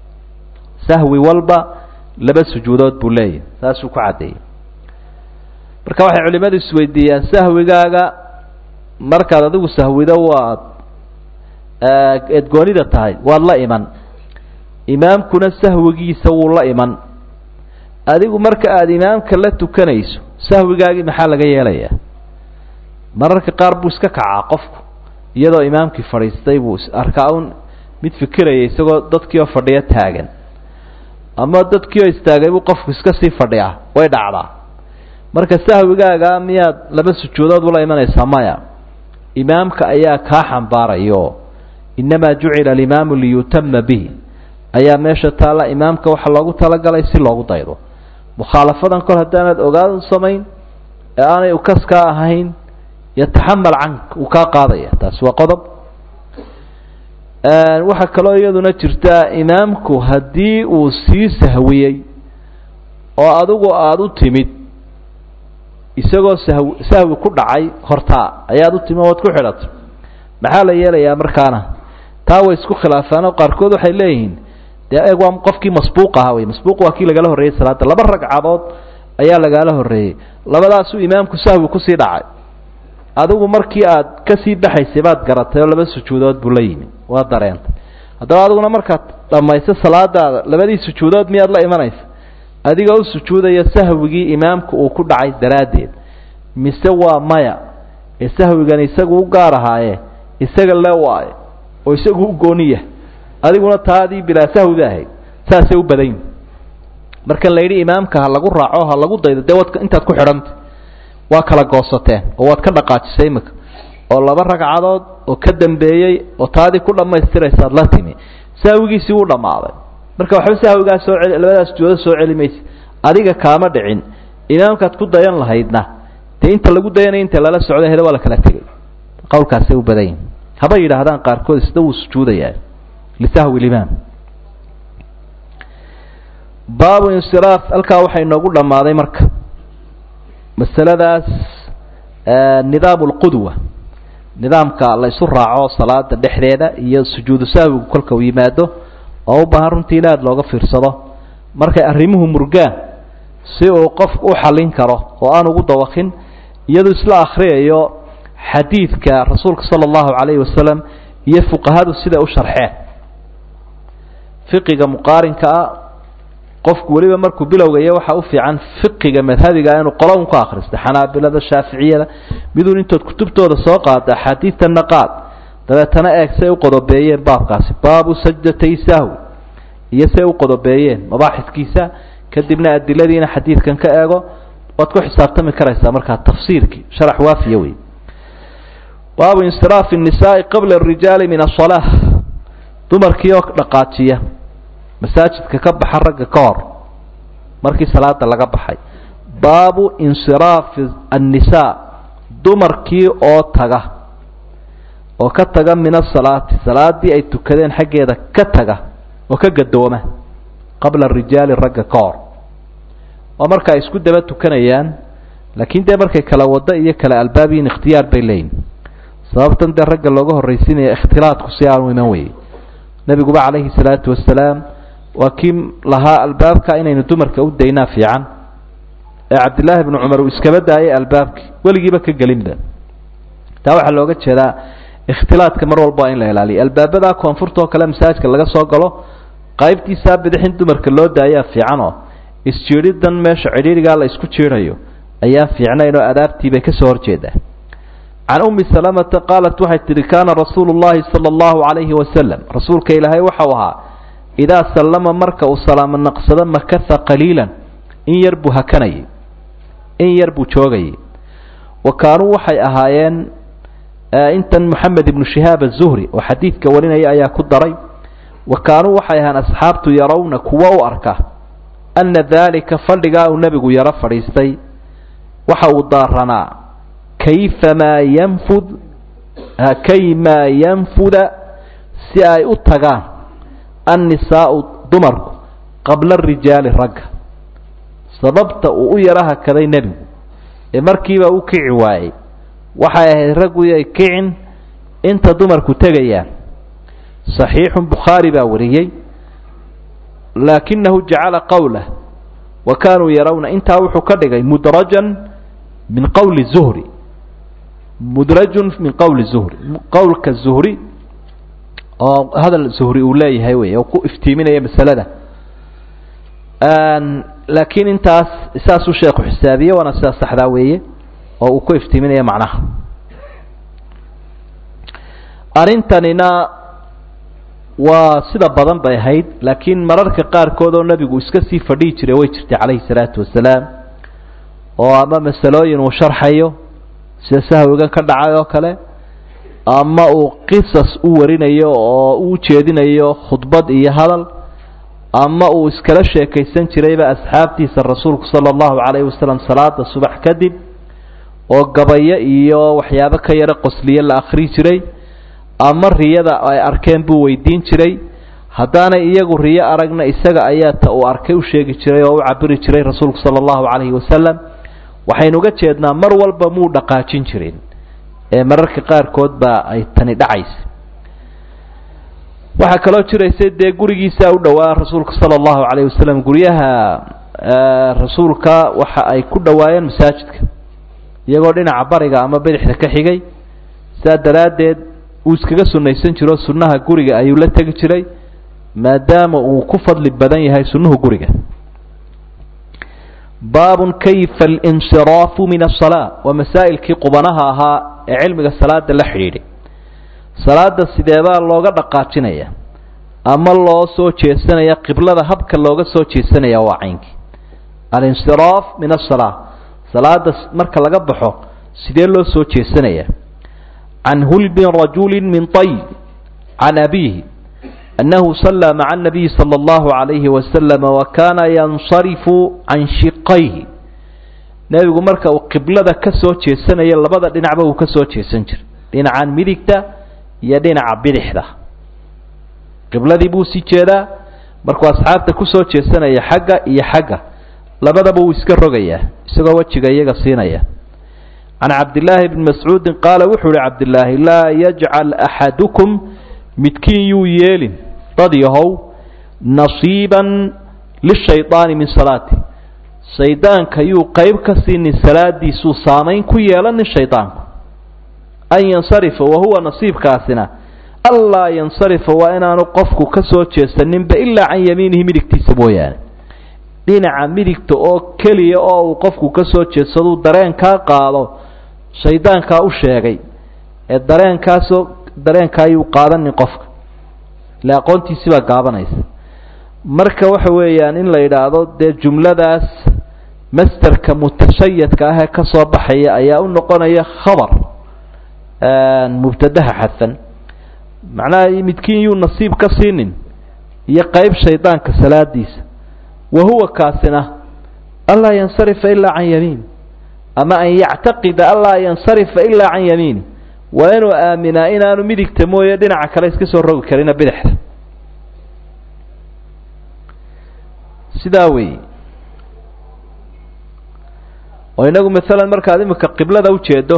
sahwi walba laba sujuudood buu leeyahy saasuu ku caddeeyey marka waxay culimmadu isweydiiyaan sahwigaaga markaad adigu sahwido waad eedgoonida tahay waad la iman imaamkuna sahwigiisa wuu la iman adigu marka aada imaamka la tukanayso sahwigaagii maxaa laga yeelayaa mararka qaar buu iska kacaa qofku iyadoo imaamkii fadhiistay buu arkaa un mid fikiraya isagoo dadkii oo fadhiyo taagan ama dadkii oo istaagay buu qofku iska sii fadhiyaa way dhacdaa marka sahwigaaga miyaad laba sujuudood ula imanaysaa maya imaamka ayaa kaa xambaarayo innamaa jucila alimaamu liyutama bihi ayaa meesha taalla imaamka waxaa loogu talagalay si loogu daydo mukhaalafadan kol haddaanaad ogaad samayn ee aanay ukaskaa ahayn yataxamal cank uu kaa qaadaya taasi waa qodob waxaa kaloo iyaduna jirtaa imaamku haddii uu sii sahwiyey oo adigu aada u timid isagoo sahw sahwi ku dhacay hortaa ayaad u timid oad ku xidhatay maxaa la yeelayaa markaana taa way isku khilaafaanoo qaarkood waxay leeyihiin dee eeg waa qofkii masbuuq ahaa wey masbuuq waa kii lagala horreeyey salaada laba ragcadood ayaa lagala horreeyey labadaasuu imaamku sahwi kusii dhacay adigu markii aad kasii baxaysay baad garatay oo laba sujuudood buu la yimi waa dareentay haddaba adiguna markaad dhammayso salaadaada labadii sujuudood miyaad la imanaysa adigoo u sujuudaya sahwigii imaamku uu ku dhacay daraaddeed mise waa maya ee sahwigan isagu u gaar ahaaye isaga le waaye oo isagu u gooniya adiguna taadii bilaa sahwida ahayd saasay u badan yihin markan la yidhi imaamka ha lagu raaco ha lagu daydo dee waad intaad ku xidhantay waa kala goosateen oo waad ka dhaqaajisay imika oo laba ragcadood oo ka dambeeyey oo taadii ku dhammaystiraysaad la timi sahwigiisii wuu dhammaaday marka waxba sahwigaa soo celi labadaas sujuudo soo celi maysa adiga kaama dhicin imaamkaad ku dayan lahaydna dee inta lagu dayanaya inta lala socda hele waa la kala tegay qowlkaasay u badan yihin haba yidhaahdaan qaarkood isna wuu sujuudayaa lisahwi limaam baabu insiraaf halkaa waxay inoogu dhammaaday marka masaladaas nidaamu lqudwa nidaamka la isu raaco salaada dhexdeeda iyo sujuudu sahwigu kolka uu yimaado oo u baahan runtii in aada looga fiirsado markay arrimuhu murgaan si uu qofku u xallin karo oo aan ugu dawakin iyadoo isla akhriyayo xadiidka rasuulka sala allahu calayhi wasalam iyo fuqahadu siday u sharxeen fiqiga muqaarinka ah qofku weliba markuu bilowgayo waxaa u fiican fiqiga madhabiga inuu qolo un ka akhristo xanaabilada shaaficiyada miduun intood kutubtooda soo qaada axaadiidtanna qaad dabeetana eeg say u qodobeeyeen baabkaasi baabu sajdatay sahwi iyo say u qodobeeyeen mabaaxidkiisa kadibna adiladiina xadiidkan ka eego waad ku xisaabtami karaysaa markaa tafsiirkii sharax waafiya wey baabu insiraafi الnisaai qabla الrijaali min aلصalaaة dumarkii oo dhaqaajiya masaajidka ka baxa ragga ka hor markii salaada laga baxay baabu insiraafi الnisaa dumarkii oo taga oo ka taga min asalaati salaadii ay tukadeen xaggeeda ka taga oo ka gadooma qabla rijaali ragga ka hor waa marka ay isku daba tukanayaan laakiin dee markay kala wado iyo kala albaabiyin ikhtiyaar bay leeyihin sababtan dee ragga looga horraysiinaya ikhtilaadku si aanu iman weyey nebiguba calayhi salaatu wasalaam waa kii lahaa albaabka inaynu dumarka u daynaa fiican ee cabdillaahi bnu cumar uu iskaba daayay albaabkii weligiiba ka gelinba taa waxaa looga jeedaa ikhtilaadka mar walba waa in la ilaaliyo albaabada koonfurta oo kale masaajidka laga soo galo qaybtiisaa bidixin dumarka loo daayaa fiicanoo isjiidhidan meesha cidhiidhigaa la isku jiidhayo ayaan fiicnayn oo adaabtii bay ka soo horjeedaa can ummi salamata qaalat waxay tidhi kaana rasuulu llahi sala allahu calayhi wasalam rasuulka ilaahay waxau ahaa idaa sallama marka uu salaamo naqsado makasa qaliilan in yar buu hakanayay in yar buu joogayay wa kaanuu waxay ahaayeen intan moxamed ibnu shihaab azuhri oo xadiidka warinaya ayaa ku daray wa kaanuu waxay ahaan asxaabtu yarawna kuwa u arka anna daalika fadhigaa uu nebigu yaro fadhiistay waxa uu daaranaa kayfamaa yanfud kaymaa yanfuda si ay u tagaan annisaau dumarku qabla rijaali ragga sababta uu u yaro hakaday nebigu ee markiiba u kici waayey waxay ahayd raggu ay kicin inta dumarku tegayaan صaxiixu bukhaari baa wariyey laakinahu jacala qowlah wa kaanuu yarawna intaa wuxuu ka dhigay mudrajan min qowli zuhri mudrajun min qowli zuhri qowlka zuhri oo hadal zuhri uu leeyahay wey oo ku iftiiminaya masalada laakiin intaas saasuu sheekhu xisaabiye waana sidaas saxdaa weeye oo uu ku iftiiminaya macnaha arrintanina waa sida badan bay ahayd laakiin mararka qaarkood oo nebigu iska sii fadhihi jiray way jirtay calayhi salaatu wasalaam oo ama masalooyin uu sharxayo sida sahwigan ka dhacay oo kale ama uu qisas u warinayo oo u jeedinayo khudbad iyo hadal ama uu iskala sheekaysan jirayba asxaabtiisa rasuulku sala allahu calayhi wasalam salaada subax kadib oo gabayo iyo waxyaabo ka yaro qosliye la akhri jiray ama riyada ay arkeen buu weydiin jiray haddaanay iyagu riyo aragna isaga ayaa ta uu arkay u sheegi jiray oo u cabiri jiray rasuulku sala allahu calayhi wasalam waxaynu uga jeednaa mar walba muu dhaqaajin jirin ee mararka qaarkood baa ay tani dhacaysa waxaa kaloo jiraysay dee gurigiisa u dhowaa rasuulka sala allahu calayhi wasalam guryaha rasuulka waxa ay ku dhowaayeen masaajidka iyagoo dhinaca bariga ama bidixda ka xigay saa daraaddeed uu iskaga sunnaysan jiro sunnaha guriga ayuu la tegi jiray maadaama uu ku fadli badan yahay sunnuhu guriga baabun kayfa alinsiraafu min asalaa waa masaa'ilkii qubanaha ahaa ee cilmiga salaada la xidhiidhay salaada sideebaa looga dhaqaajinaya ama loo soo jeesanaya qiblada habka looga soo jeesanaya waa caynkii alinsiraaf min asalaa salaada marka laga baxo sidee loo soo jeesanaya can hulbin rajuli min طayb can abiihi أنه صلى مع النبي صلى الله عليه وسلم وكان ينصرف عن شقيه nebigu marka uu qiblada ka soo jeesanaya labada dhinacba uu ka soo jeesan jiray dhinacan midigta iyo dhinaca bidixda qibladii buu sii jeedaa markuu asxaabta kusoo jeesanaya xagga iyo xagga labadaba wuu iska rogayaa isagoo wejiga iyaga siinaya can cabdillaahi bni mascuudin qaala wuxuu ihi cabdillaahi laa yajcal axadukum midkiin yuu yeelin dad yahow nasiiban lishaydaani min salaati shaydaanka yuu qayb ka siinin salaadiisuu saamayn ku yeelanin shaydaanku an yansarifa wahuwa nasiibkaasina allaa yansarifa waa inaanu qofku ka soo jeesaninba ilaa can yamiinihi midigtiisa mooyaane dhinaca midigta oo keliya oo uu qofku ka soo jeedsaduu dareenkaa qaado shaydaankaa u sheegay ee dareenkaasoo dareenka ayuu qaadanin qofka ile aqoontiisi baa gaabanaysa marka waxa weeyaan in la yidhaahdo dee jumladaas masterka mutashayadka ah ee ka soo baxaya ayaa u noqonaya khabar mubtadaha xadfan macnaha midkiin yuu nasiib ka siinin iyo qeyb shaydaanka salaadiisa wa huwa kaasina anlaa yansarifa ilaa can yamiin ama an yactaqida anlaa yansarifa ilaa can yamiini waa inuu aaminaa inaanu midigta mooye dhinaca kale iska soo rogi karina bidixda sidaa weeye oo inagu maalan markaad imika qiblada ujeedo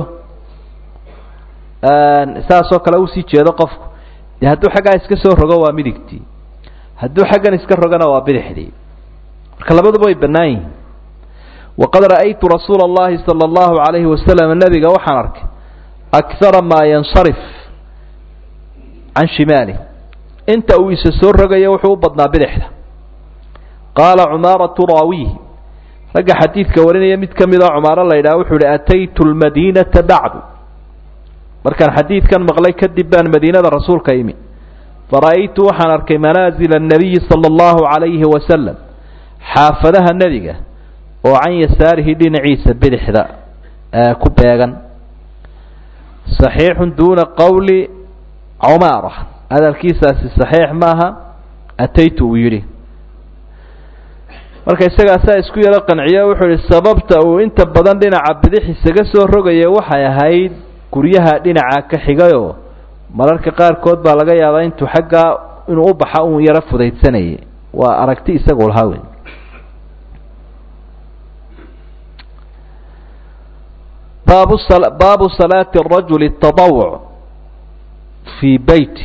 saasoo kale usii jeedo qofku dee hadduu xaggaa iska soo rogo waa midigtii hadduu xaggan iska rogana waa bidixdii marka labaduba way bannaan yihiin waqad ra'aytu rasuula allahi sala allahu calayhi wasalam nabiga waxaan arkay akara maa yansarif can shimaalih inta uu isa soo rogayo wuxuu u badnaa bidixda qaala cumaaratu raawihi ragga xadiidka warinaya mid ka mid oo cumaaro la yidhaha wuxuu ihi ataytu lmadiinata bacdu markaan xadiidkan maqlay kadib baan madiinada rasuulka imi fara'aytu waxaan arkay manaazila annabiyi sala allahu calayhi wasalam xaafadaha nebiga oo can yasaarihi dhinaciisa bidixda ku beegan saxiixun duuna qowli cumaara hadalkiisaasi saxiix maaha ataytu uu yidhi marka isagaasaa isku yaro qanciyo wuxuu ihi sababta uu inta badan dhinaca bidix isaga soo rogaya waxay ahayd guryaha dhinaca ka xigayoo mararka qaarkood baa laga yaabaa intuu xaggaa inuu u baxa uun yaro fudaydsanayay waa aragti isagu lahaa wey baabu baabu salaati rajuli tadawuc fii beyti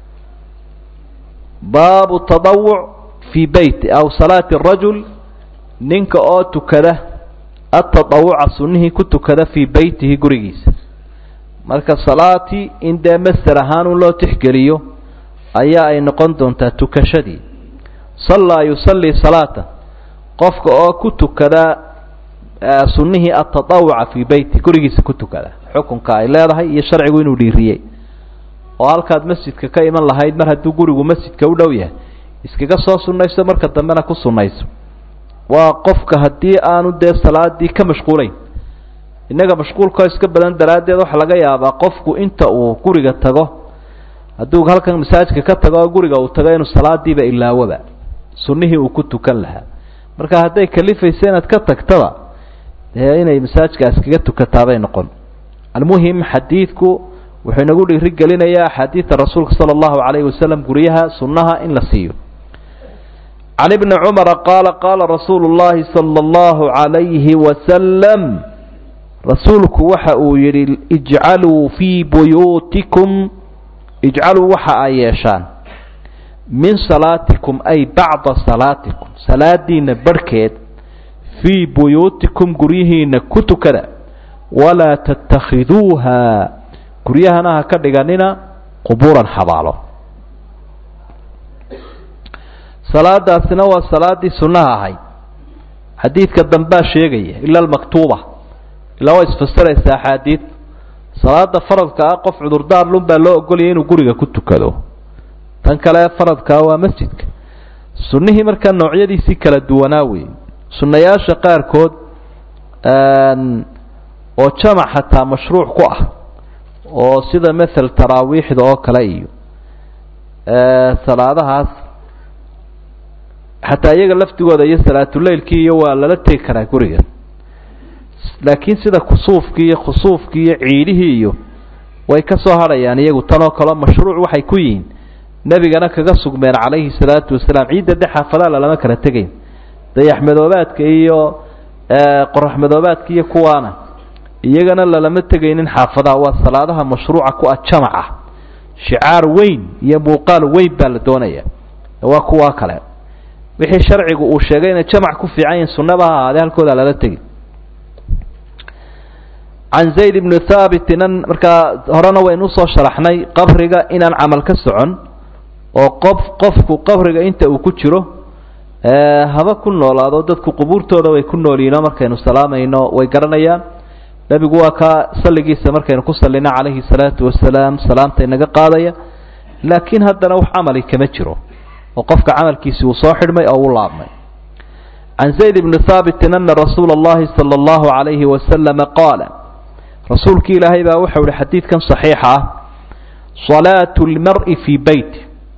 baabu tadawuc fii beyti aw salaati rajul ninka oo tukada atatawuca sunnihii ku tukada fii beytihi gurigiisa marka salaatii in dee master ahaan un loo tixgeliyo ayaa ay noqon doontaa tukashadii sallaa yusallii salaata qofka oo ku tukada sunnihii atatawuca fii beyti gurigiisa ku tukada xukunka ay leedahay iyo sharcigu inuu dhiiriyey oo halkaad masjidka ka iman lahayd mar hadduu gurigu masjidka u dhow yahay iskaga soo sunnayso marka dambena ku sunnayso waa qofka haddii aanu dee salaadii ka mashquulayn innaga mashquulkoo iska badan daraaddeed waxaa laga yaabaa qofku inta uu guriga tago hadduu halkan masaajidka ka tago oo guriga uu tago inuu salaadiiba ilaawoba sunnihii uu ku tukan lahaa marka hadday kalifaysa inaad ka tagtaba dee inay masaajidka iskaga tukataabay noqon almuhim xadiidku wuxuu inagu dhiiri gelinayaa axaadiida rasuulka sala allahu calayhi wasalam guryaha sunnaha in la siiyo can ibni cumara qaala qaala rasuulu llahi sala allahu calayhi wasalam rasuulku waxa uu yidhi ijcaluu fii buyuutikum ijcaluu waxa ay yeeshaan min salaatikum ay bacda salaatikum salaadiina barhkeed fii buyuutikum guryihiina ku tukada walaa tattakhiduuha guryahana ha ka dhiganina qubuuran xabaalo salaadaasina waa salaaddii sunnaha ahayd xadiidka dambaa sheegaya ila almaktuuba ilaa waa isfasiraysa axaadiid salaada faradka ah qof cudurdaar lun baa loo ogolayay inuu guriga ku tukado tan kale faradkaa waa masjidka sunnihii markaa noocyadiisii kala duwanaa weeye sunnayaasha qaarkood oo jamac xataa mashruuc ku ah oo sida mathal taraawiixda oo kale iyo salaadahaas xataa iyaga laftigooda iyo salaatuleylkii iyo waa lala tegi karaa guriga laakiin sida kusuufkii iyo khusuufkii iyo ciidihii iyo way ka soo hadhayaan iyagu tanoo kaleo mashruuc waxay ku yihiin nebigana kaga sugmeen calayhi salaatu wasalaam ciidda de xaafadaha lalama kala tegayn dayaxmadoobaadka iyo qoraxmadoobaadka iyo kuwaana iyagana lalama tegaynin xaafadaha waa salaadaha mashruuca ku ah jamaca shicaar weyn iyo muuqaal weyn baa la doonaya waa kuwaa kale wixii sharcigu uu sheegay inay jamac ku fiican yihin sunnaba ha ahaadee halkooda lala tegi can zayd ibni thaabitin an markaa horena waynu usoo sharaxnay qabriga inaan camal ka socon oo qof qofku qabriga inta uu ku jiro haba ku noolaado dadku qubuurtooda way ku noolyihinoo markaynu salaamayno way garanayaan nebigu waa kaa salligiisa markaynu ku sallino calayhi salaatu wasalaam salaamta inaga qaadaya laakiin haddana wax camali kama jiro oo qofka camalkiisi uu soo xidhmay oo u laabmay can zayd ibni thaabitin ana rasuula اllahi salى اllahu calayhi wasalama qaala rasuulki ilaahay baa waxau ihi xadiidkan saxiixa ah salaatu lmari fii beyt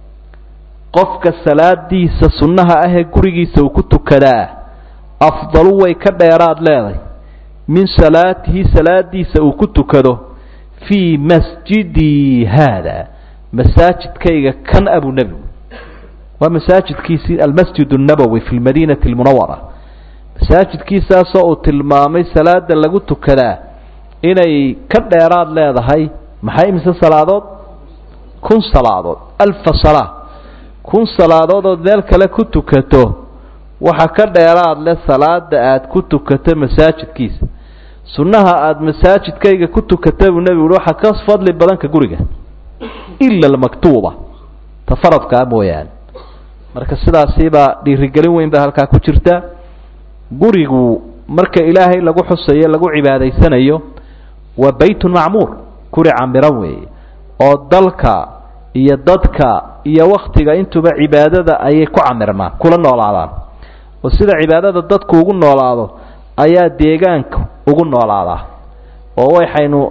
qofka salaadiisa sunnaha ahee gurigiisa uu ku tukadaa afdalu way ka dheeraad leeday min salaatihi salaadiisa uu ku tukado fii masjidii haada masaajidkayga kan abu nebigu waa masaajidkiisii almasjid الnabowi fi lmadiinati اlmunawara masaajidkiisaasoo uu tilmaamay salaada lagu tukadaa inay ka dheeraad leedahay maxay imise salaadood kun salaadood alfa salaa kun salaadood ood meel kale ku tukato waxa ka dheeraad leh salaada aada ku tukato masaajidkiisa sunnaha aada masaajidkayga ku tukata buu nebigu uhi waxaa ka fadli badan ka guriga ila almaktuuba ta faradkaa mooyaane marka sidaasiibaa dhiirigelin weyn baa halkaa ku jirta gurigu marka ilaahay lagu xusayo lagu cibaadaysanayo waa baytun macmuur guri camiran weeye oo dalka iyo dadka iyo waktiga intuba cibaadada ayay ku camirmaan kula noolaadaan oo sida cibaadada dadku ugu noolaado ayaa deegaanka ugu noolaadaa oo waxaynu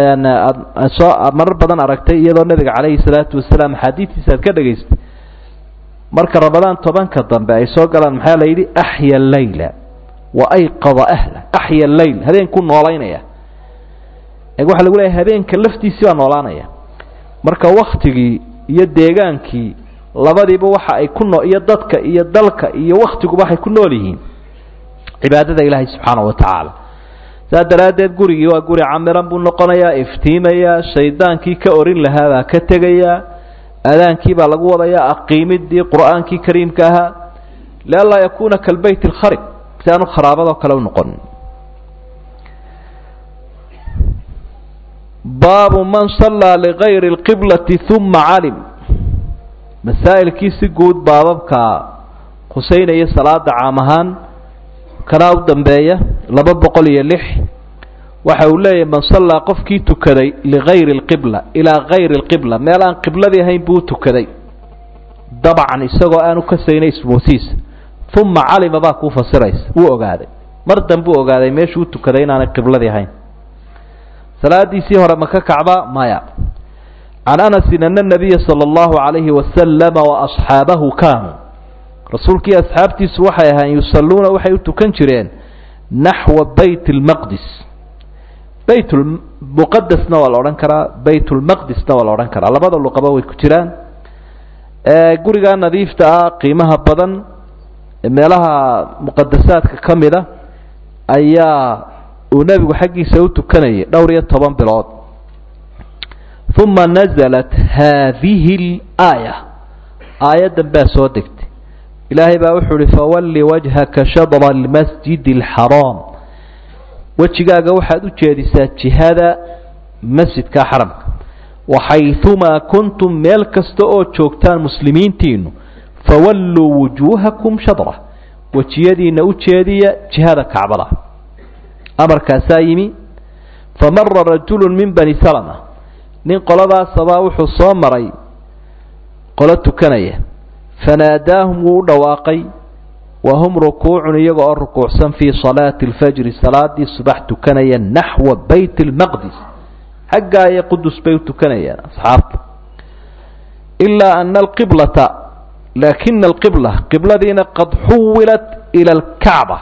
soo marar badan aragtay iyadoo nebiga calayhi salaatu wasalaam axaadiistiisa aad ka dhegaystay marka ramadaan tobanka dambe ay soo galaan maxaa la yidhi axya leyla wa ayqada ahla axya leyl habeenkuu noolaynaya waxaa lagu leeyahay habeenka laftiisii baa noolaanaya marka waktigii iyo deegaankii labadiiba waxa ay ku noo iyo dadka iyo dalka iyo waktiguba waxay ku nool yihiin cibaadada ilaahay subxaana wa tacaala saa daraaddeed gurigii waa guri camiran buu noqonayaa iftiimayaa shaydaankii ka orin lahaa baa ka tegayaa aadaankii baa lagu wadayaa aqiimidii qur'aankii kariimka ahaa lianlaa yakuuna kalbeyt alkharib si aanu kharaabadoo kale u noqon baabu man sallaa ligayri اlqiblati uma calim masaa'ilkii si guud baababka khuseynaya salaada caam ahaan kanaa u dambeeya laba boqol iyo lix waxa uu leeyahay man sallaa qofkii tukaday ligayri اlqibla ilaa gayri اlqibla meel aan qibladii ahayn buu tukaday dabcan isagoo aanu kasaynay ismoosiisa uma calima baa kuu fasiraysa wuu ogaaday mar danbuu ogaaday meeshuu u tukaday inaanay qibladii ahayn salaadiisii hore maka kacba maya can anasin ana nabiya sala allahu calayhi wasalama waasxaabahu kaanuu rasuulkii asxaabtiisu waxay ahayn yusalluuna waxay u tukan jireen naxwa bayt lmaqdis bayt muqadasna waa la odhan karaa bayt lmaqdisna waa la odhan karaa labada luqaba way ku jiraan gurigaa nadiifta ah qiimaha badan meelaha muqadasaadka ka mida ayaa uu nebigu xaggiisa u tukanayay dhowr iyo toban bilood uma nazalat haadihi اlaaya aayaddan baa soo degtay ilaahay baa wuxuu uhi fawalli wajhaka shadra almasjid اlxaraam wejigaaga waxaad u jeedisaa jihada masjidka xaramka waxayumaa kuntum meel kasta oo joogtaan muslimiintiinu fawalluu wujuuhakum shadra wejiyadiina u jeediya jihada kacbada amarkaasaa yimi famara rajulu min bani salama nin qoladaasabaa wuxuu soo maray qolo tukanaya fanaadaahum wuu u dhawaaqay wa hum rukuucun iyaga oo rukuucsan fii salaati alfajri salaadii subax tukanaya naxwa bayt اlmaqdis xaggaa iyo qudus bay u tukanayaan asxaabta ilaa ana alqiblata laakina alqibla qibladiina qad xuwilat ila alkacba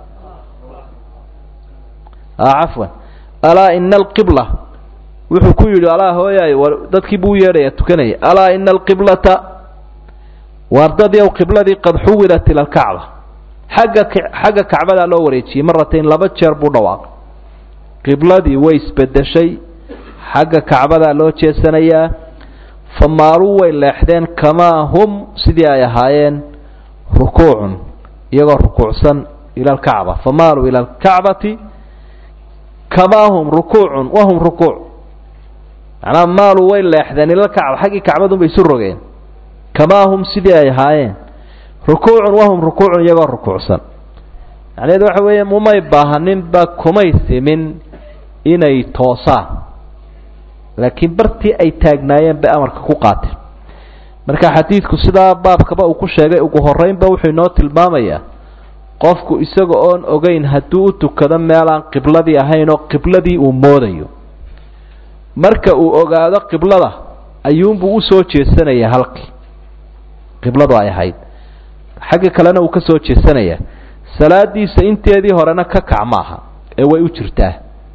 cafwan alaa ina alqibla wuxuu ku yidhi alaa hooyaay dadkii buu u yeedhaya tukanaya alaa ina alqiblata waardadyow qibladii qad xuwilat ila alkacba xagga xagga kacbadaa loo wareejiyey maratayn laba jeer buu dhawaaqay qibladii way isbedeshay xagga kacbadaa loo jeesanayaa famaaluu way leexdeen kamaa hum sidii ay ahaayeen rukuucun iyagoo rukuucsan ila alkacba famaaluu ila alkacbati kamaa hum rukuucun wahum rukuuc macnaa maaluu way leexdeen ila alkacba xaggii kacbadunbay isu rogeen kamaa hum sidii ay ahaayeen rukuucun wahum rukuucun iyagoo rukuucsan macnaheedu waxa weeye mumay baahaninba kumay simin inay toosaan laakiin bartii ay taagnaayeen bay amarka ku qaateen marka xadiidku sidaa baabkaba uu ku sheegay ugu horreynba wuxuu inoo tilmaamayaa qofku isaga oon ogeyn hadduu u tukado meelaan qibladii ahayn oo qibladii uu moodayo marka uu ogaado qiblada ayuunbuu usoo jeesanayaa halkii qibladu ay ahayd xagga kalena uu ka soo jeesanayaa salaadiisa inteedii horena ka kac maaha ee way u jirtaa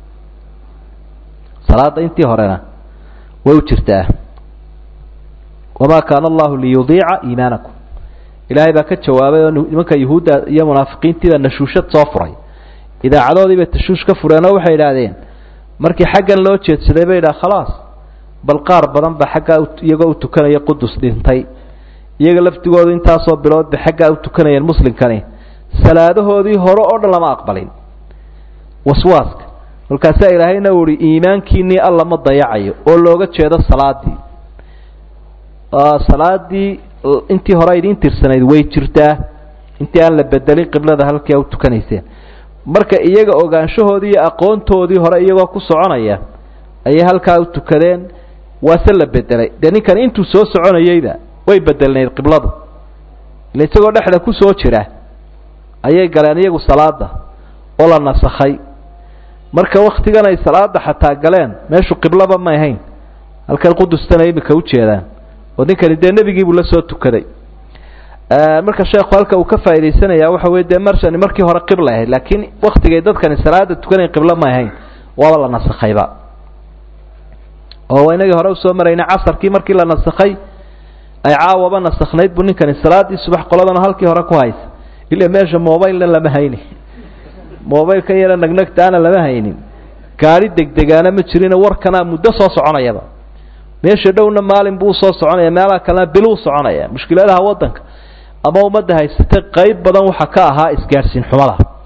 salaada intii horena way u jirtaa wamaa kaana allahu liyudiica iimaanakum ilaahay baa ka jawaabay oo nimanka yuhuudda iyo munaafiqiintiiba nashuushad soo furay idaacadoodiibay tashuush ka fureen oo waxay idhaahdeen markii xaggan loo jeedsaday bay idhaha khalaas bal qaar badan ba xaggaa iyagoo u tukanaya qudus dhintay iyaga laftigoodu intaasoo bilood bay xaggaa u tukanayeen muslimkani salaadahoodii hore oo dhan lama aqbalin waswaaska kolkaasaa ilaahayna uu ihi iimaankiinii alla ma dayacayo oo looga jeedo salaadii salaadii intii hore idiin tirsanayd way jirtaa intii aan la bedelin qiblada halkii a u tukanayseen marka iyaga ogaanshahoodii iyo aqoontoodii hore iyagoo ku soconaya ayay halkaa u tukadeen waase la bedelay dee ninkan intuu soo soconayeyba way bedelnayd qibladu ila isagoo dhexda ku soo jira ayay galeen iyagu salaada oo la nasakhay marka waktigan ay salaada xataa galeen meeshu qiblaba may ahayn halkan qudustana imika ujeedaan oo ninkani dee nebigiibuu la soo tukaday marka sheekhu halka uu ka faaidaysanaya waxa wey dee marshani markii hore qibla ahayd laakiin waktigay dadkani salaada tukanayn qiblo may ahayn waaba la nasakhayba oo inagii hore usoo marayna casarkii markii la nasakhay ay caawaba nasakhnayd buu ninkani salaadii subax qoladana halkii hore ku haysa ila meesha mobilena lama hayni mobilka yara nagnagtaana lama haynin gaari degdegaana ma jirina warkana muddo soo soconayaba meesha dhowna maalin buu usoo soconaya meelaha kalena biluu soconaya mushkiladaha waddanka ama ummadda haysatay qayb badan waxaa ka ahaa isgaadhsiin xumada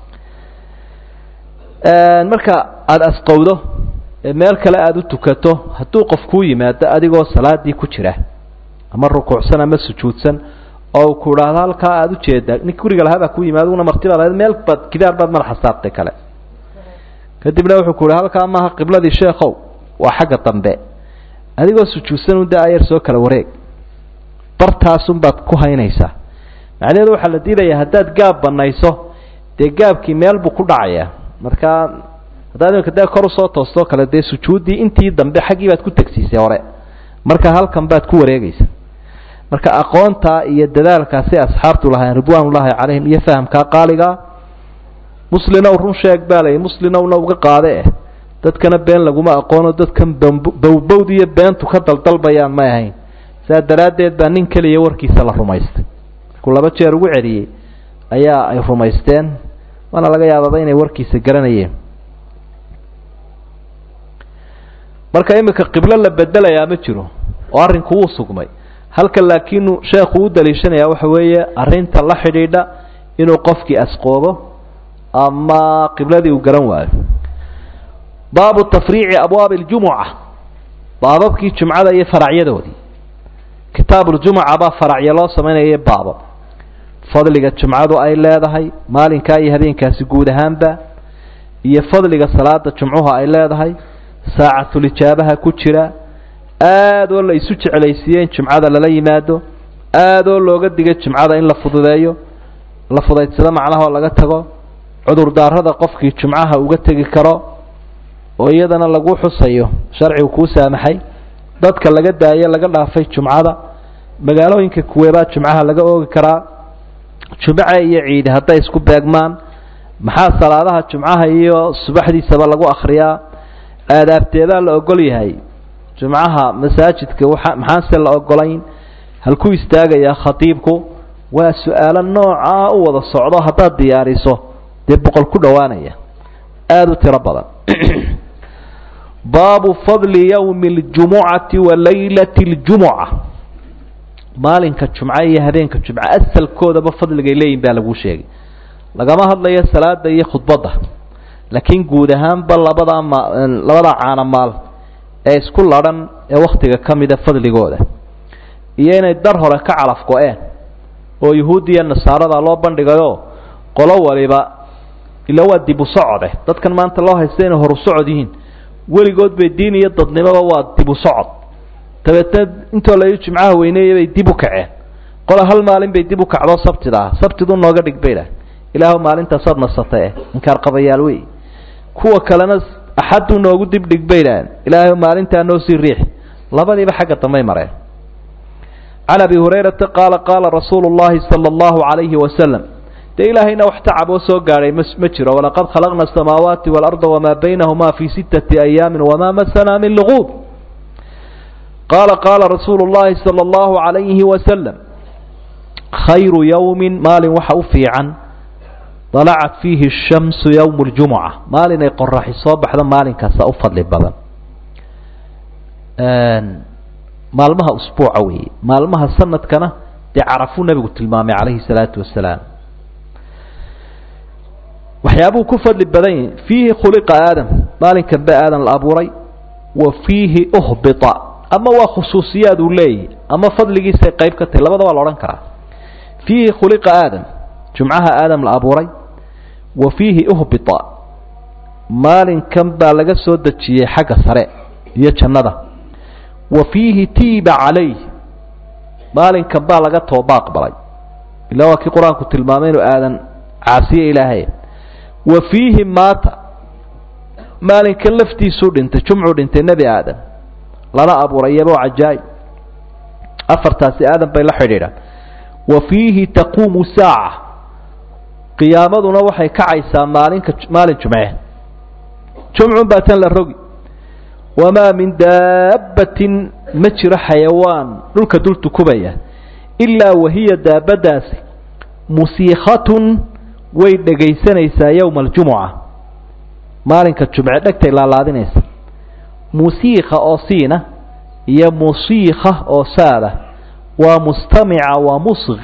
marka aada asqowdo meel kale aada u tukato hadduu qof kuu yimaado adigoo salaadii ku jira ama rukuucsan ama sujuudsan oo ku idhaahdo halkaa aada ujeedaa nink guriga lahaa baa ku yimaado una martibaa lahayd meel baad gidaar baad madaxa saartay kale kadibna wuxuu ku yihi halkaa maaha qibladii sheekow waa xagga dambe adigoo sujuudsan un da ayar soo kala wareeg bartaasun baad ku haynaysaa macnaheedu waxaa la diidayaa haddaad gaab banayso dee gaabkii meel buu ku dhacayaa markaa haddaad imika dee kor usoo toostoo kale dee sujuuddii intii dambe xaggii baad ku tegsiisay hore marka halkan baad ku wareegaysa marka aqoontaa iyo dadaalkaasi asxaabtu lahayn ridwaanullaahi calayhim iyo fahamkaa qaaligaa muslinow run sheeg baa layi muslinowna uga qaade eh dadkana been laguma aqoono dadkan bowbowd iyo beentu ka daldalbayaan may ahayn saa daraaddeed baa nin keliya warkiisa la rumaystay markuu laba jeer ugu celiyey ayaa ay rumaysteen waana laga yaababa inay warkiisa garanayeen marka imika qiblo la bedelayaa ma jiro oo arrinku wuu sugmay halka laakiinu sheekhu u daliishanaya waxa weeye arrinta la xidhiidha inuu qofkii asqoobo ama qibladii uu garan waayo baabu tafriici abwaabi اljumuca baababkii jumcada iyo faracyadoodii kitaabuljumuca baa faracya loo samaynaya baabab fadliga jumcadu ay leedahay maalinkaa iyo habeenkaasi guud ahaanba iyo fadliga salaada jumcuhu ay leedahay saacatulijaabaha ku jira aada oo la isu jeclaysiiye in jumcada lala yimaado aada oo looga digay jumcada in la fududeeyo la fudaydsado macnaha oo laga tago cudurdaarada qofkii jumcaha uga tegi karo oo iyadana lagu xusayo sharcigu kuu saamaxay dadka laga daayo laga dhaafay jumcada magaalooyinka kuweebaa jumcaha laga oogi karaa jumce iyo ciidi hadday isku beegmaan maxaa salaadaha jumcaha iyo subaxdiisaba lagu akhriyaa aadaabteedaa la ogol yahay jumcaha masaajidka waa maxaanse la ogolayn halkuu istaagayaa khatiibku waa su-aalo noocaa u wada socdo haddaad diyaariso dee boqol ku dhowaanaya aada u tiro badan baabu fadli yowmi اljumucati wa laylati اljumuca maalinka jumce iyo habeenka jumce asalkoodaba fadligay leeyihin baa laguu sheegay lagama hadlayo salaada iyo khudbadda laakiin guud ahaanba labadaa ma labadaa caana maal ee isku ladhan ee wakhtiga ka mida fadligooda iyo inay dar hore ka calaf go-een oo yuhuuddiya nasaarada loo bandhigayo qolo waliba ila waa dib u socode dadkan maanta loo haysta inay horu socod yihiin weligood bay diin iyo dadnimoba waa dib u socod dabeetna intoo la jimcaha weyneeya bay dib u kaceen qola hal maalin bay dib u kacdoo sabtida ah sabtidu nooga dhig bay idhaah ilaahu maalintaasaad nasatay eh inkaar qabayaal wey kuwa kalena axaddu noogu dib dhig bay idhaaheen ilaahay maalintaa noo sii riix labadiiba xagga dambay mareen can abi hurayrata qaala qaala rasuulu llahi sala allahu calayhi wasalam dee ilaahayna wax tacab oo soo gaadhay ma ma jiro walaqad khalaqna asamaawaati waalarda wamaa baynahuma fii sittati ayaamin wamaa masanaa min luquub qaala qaala rasuulu llahi sala allahu calayhi wasalam khayru yowmin maalin waxa u fiican dalacat fiihi shamsu yowmu ljumuca maalin ay qoraxi soo baxdo maalinkaasa u fadli badan maalmaha usbuuca weeye maalmaha sanadkana dee carafuu nebigu tilmaamay calayhi salaatu wasalaam waxyaabuu ku fadli badan yihin fiihi khuliqa aadam maalinkan ba aadan la abuuray wa fiihi uhbita ama waa khusuusiyaad uu leeyahy ama fadligiisay qayb ka tahay labada waa la odhan karaa fiihi khuliqa aadam jumcaha aadam la abuuray wa fiihi uhbita maalinkan baa laga soo dejiyey xagga sare iyo jannada wa fiihi tiiba calayh maalinkan baa laga tooba aqbalay ilaa waa kii qur-aanku tilmaamay inuu aadan caasiye ilaahay wa fiihi maata maalinkan laftiisuu dhintay jumcuu dhintay nebi aadam lana abuuray iyaboo cajaa'ib afartaasi aadam bay la xidhiidhaan wa fiihi taquumu saaca qiyaamaduna waxay kacaysaa maalinka maalin jumce jumcun baa tan la rogi wamaa min daabbatin ma jiro xayawaan dhulka dul tukubaya ilaa wahiya daabadaasi musiikhatun way dhegaysanaysaa yowma aljumuca maalinka jumce dhegtay laalaadinaysa musiikha oo siina iyo musiikha oo saada waa mustamica wa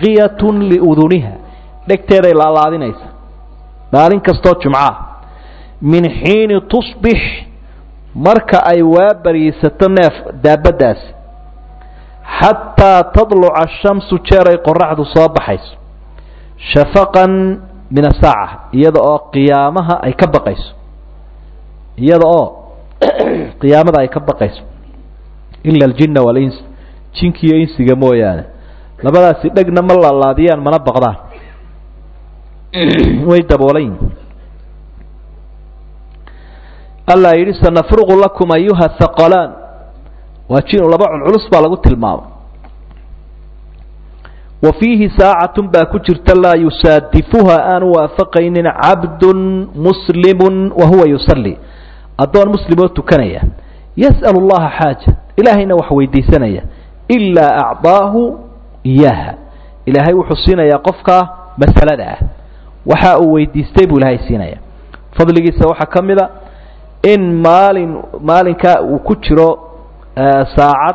musqiyatun liuduniha dhegteeday laalaadinaysa maalin kastoo jumcaah min xiini tusbix marka ay waa bariisato neef daabaddaasi xataa tadluca ashamsu jeer ay qoraxdu soo baxayso shafaqan min asaaca iyada oo qiyaamaha ay ka baqayso iyada oo qiyaamada ay ka baqayso ila aljinna walins jinkiiyo insiga mooyaane labadaasi dhegna ma laalaadiyaan mana baqdaan way daboolan allah yidhi sanafruqu lakum ayuha haqalaan waa jin laba culculus baa lagu tilmaamay wa fiihi saacatun baa ku jirta laa yusaadifuha aanu waafaqaynin cabdun muslimun wa huwa yusalli addoon muslimoo tukanaya yas'alu llaha xaaja ilaahayna wax weydiisanaya ilaa acdaahu iyaaha ilaahay wuxuu siinayaa qofkaa masalada ah waxa uu weydiistay buu ilaahay siinaya fadligiisa waxaa ka mid a in maalin maalinkaa uu ku jiro saacad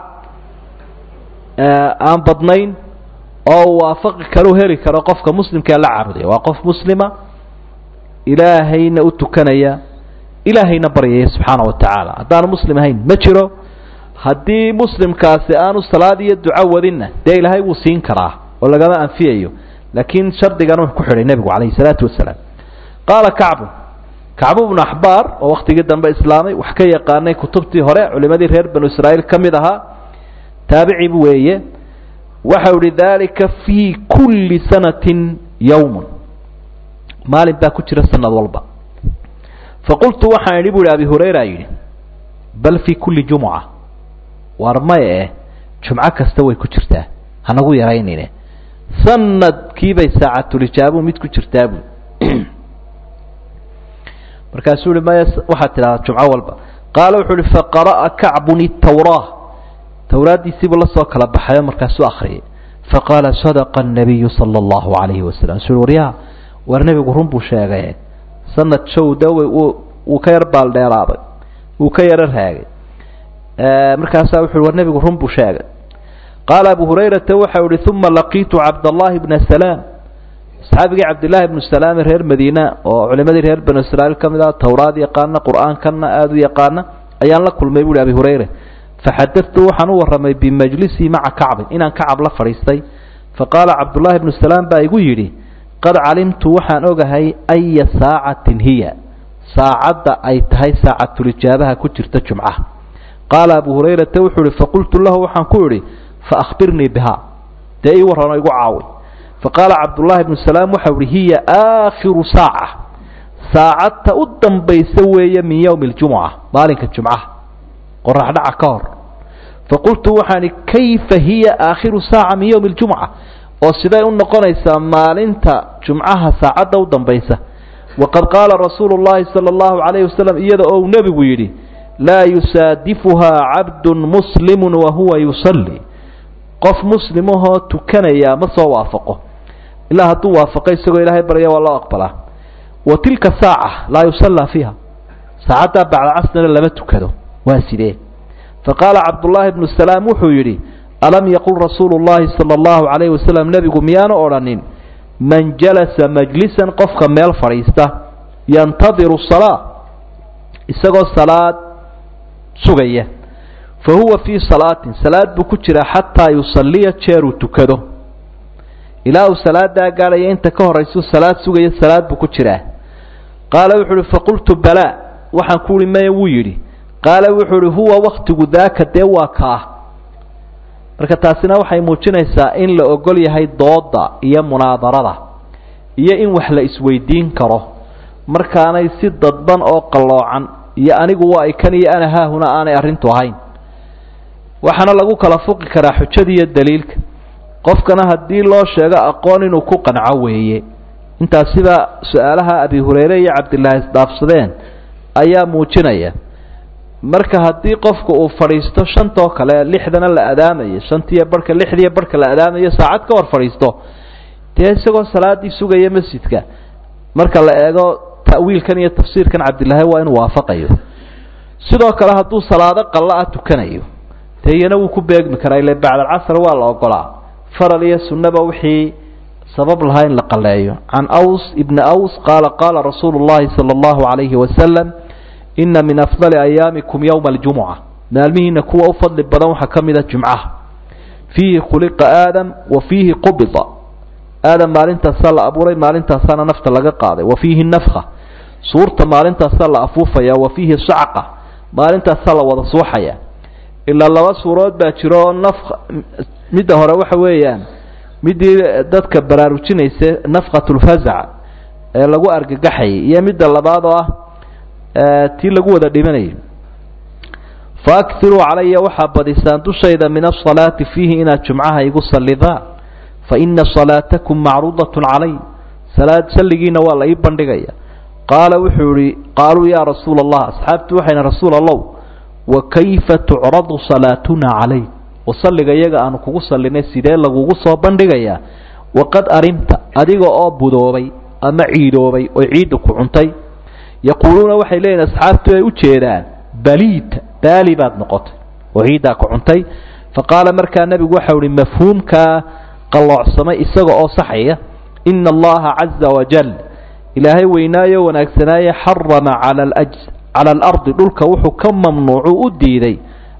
aan badnayn oo uu waafaqi karo heli karo qofka muslimkaa la caabudaya waa qof muslima ilaahayna u tukanaya ilaahayna baryaya subxaana wa tacaala haddaanu muslim ahayn ma jiro haddii muslimkaasi aanu salaad iyo duco wadinna dee ilaahay wuu siin karaa oo lagama anfiyayo laakiin shardigan wuxuu ku xidhay nebigu calayhi salaatu wasalaam qaala kacbu kacbu bnu axbaar oo wakhtigii dambe islaamay wax ka yaqaanay kutubtii hore culimadii reer banu israa'iil ka mid ahaa taabici weeye waxau ihi dalika fii kulli sanatin yowmun maalin baa ku jira sanad walba faqultu waxaan idhi bu ihi abi hurayra yidhi bal fii kulli jumuca waar maya eh jumco kasta way ku jirtaa hanagu yaraynine sanadkiibay saacatulijaabu mid ku jirtaa bui markaasuu ihi maya waxaad tidhahdaa jumco walba qaala wuxuu ihi faqara'a kacbun itawraa towraaddiisiibuu la soo kala baxayo markaasuu akhriyay faqaala sadaqa الnabiyu salى اllahu alayhi wasalam su waryaa war nebigu run buu sheegay sanad showda wuu ka yar baaldheeraaday wuu ka yaro raagay markaasaa wuxu uhi war nebigu run buu sheegay qaala abu hurayrata waxau ihi uma laqiitu cabdallahi bna salaam asxaabigii cabdillaahi bnu salaam reer madiina oo culimadii reer banu israa'iil ka mid ah towraad yaqaana qur'aankana aada u yaqaana ayaan la kulmay buuhi abi hurayre faxadatu waxaan u warramay bimajlisii maca kacbin inaan kacab la fadhiistay faqaala cabdullaahi bnu salaam baa igu yidhi qad calimtu waxaan ogahay aya saacatin hiya saacadda ay tahay saacatulijaabaha ku jirta jumcaha qaala abu hurayrata wuxuu ihi faqultu lahu waxaan ku idhi faahbirnii bihaa dee ii warrano igu caawi faqaala cabdullaahi bnu salaam waxau ihi hiya aakhiru saaca saacadta u dambaysa weeye min yowmi ljumuca maalinka jumcaha qoraxdhaca ka hor faqultu waxaan ihi kayfa hiya aakhiru saaca min yowmi ljumuca oo siday u noqonaysaa maalinta jumcaha saacadda u dambaysa waqad qaala rasuulu llahi sala allahu calayhi wasalam iyada oo uu nebigu yidhi laa yusaadifuhaa cabdun muslimun wa huwa yusalli qof muslimahoo tukanaya ma soo waafaqo ilaa hadduu waafaqo isagoo ilaahay barya waa loo aqbalaa wa tilka saaca laa yusallaa fiiha saacaddaa bacda casrina lama tukado waa sidee faqaala cabdullaahi bnu salaam wuxuu yidhi alam yaqul rasuulu llahi sala allahu calayhi wasalam nebigu miyaanu odhanin man jalasa majlisan qofka meel fadhiista yantadiru salaa isagoo salaad sugaya fa huwa fii salaatin salaad buu ku jiraa xataa yusalliya jeeruu tukado ilaa uu salaadaa gaadhaya inta ka horraysuu salaad sugaya salaad buu ku jiraa qaala wuxuu uhi faqultu balaa waxaan ku uhi maya wuu yidhi qaala wuxuu uhi huwa waktigu daaka dee waa kaah marka taasina waxay muujinaysaa in la ogol yahay dooda iyo munaadarada iyo in wax la isweydiin karo markaanay si dadban oo qalloocan iyo anigu waa ikan iyo ana haahuna aanay arrintu ahayn waxaana lagu kala fuqi karaa xujada iyo daliilka qofkana haddii loo sheego aqoon inuu ku qanco weeye intaas sida su-aalaha abi hureyre iyo cabdilaahi isdhaafsadeen ayaa muujinaya marka haddii qofku uu fadhiisto shantoo kale lixdana la adaamayo shantiiyo barhka lixdiiyo barhka la adaamayo saacad ka hor fadhiisto dee isagoo salaadii sugaya masjidka marka la eego ta'wiilkan iyo tafsiirkan cabdilaahi waa inuu waafaqayo sidoo kale hadduu salaado qalla ah tukanayo dee iyana wuu ku beegmi karaa ile bacdalcasr waa la ogolaa faral iyo sunnaba wixii sabab lahaa in la qaleeyo can aws ibni aws qaala qaala rasuulu llahi sala allahu calayhi wasalam ina min afdali ayaamikum yowma aljumuca maalmihiina kuwa u fadli badan waxaa ka mid a jumcaha fiihi khuliqa aadam wa fiihi qubida aadam maalintaasaa la abuuray maalintaasaana nafta laga qaaday wa fiihi nafka suurta maalintaasaa la afuufaya wa fiihi sacqa maalintaasaa la wada suuxaya ilaa laba suurood baa jiro oo nafka midda hore waxa weeyaan midii dadka baraarujinaysa nafqatulfazac ee lagu argagaxayay iyo midda labaad oo ah tii lagu wada dhimanayay faakiruu calaya waxaa badisaan dushayda min asalaati fiihi inaad jumcaha igu sallidaan fa ina salaatakum macruudatun calay salaad salligiina waa la ii bandhigaya qaala wuxuu ihi qaaluu yaa rasuula allah asxaabtu waxayna rasuul allow wa kayfa tucradu salaatuna calay wasalliga iyaga aanu kugu sallinay sidee lagugu soo bandhigayaa waqad arimta adiga oo budoobay ama ciidoobay oo ciidda ku cuntay yaquuluuna waxay leeyihin asxaabtu ay u jeedaan baliita baali baad noqotay oo ciiddaa ku cuntay fa qaala markaa nebigu waxau ihi mafhuumkaa qalloocsamay isaga oo saxaya ina allaha caza wajal ilaahay weynaayo wanaagsanaaye xarama cala cala alardi dhulka wuxuu ka mamnuucu u diiday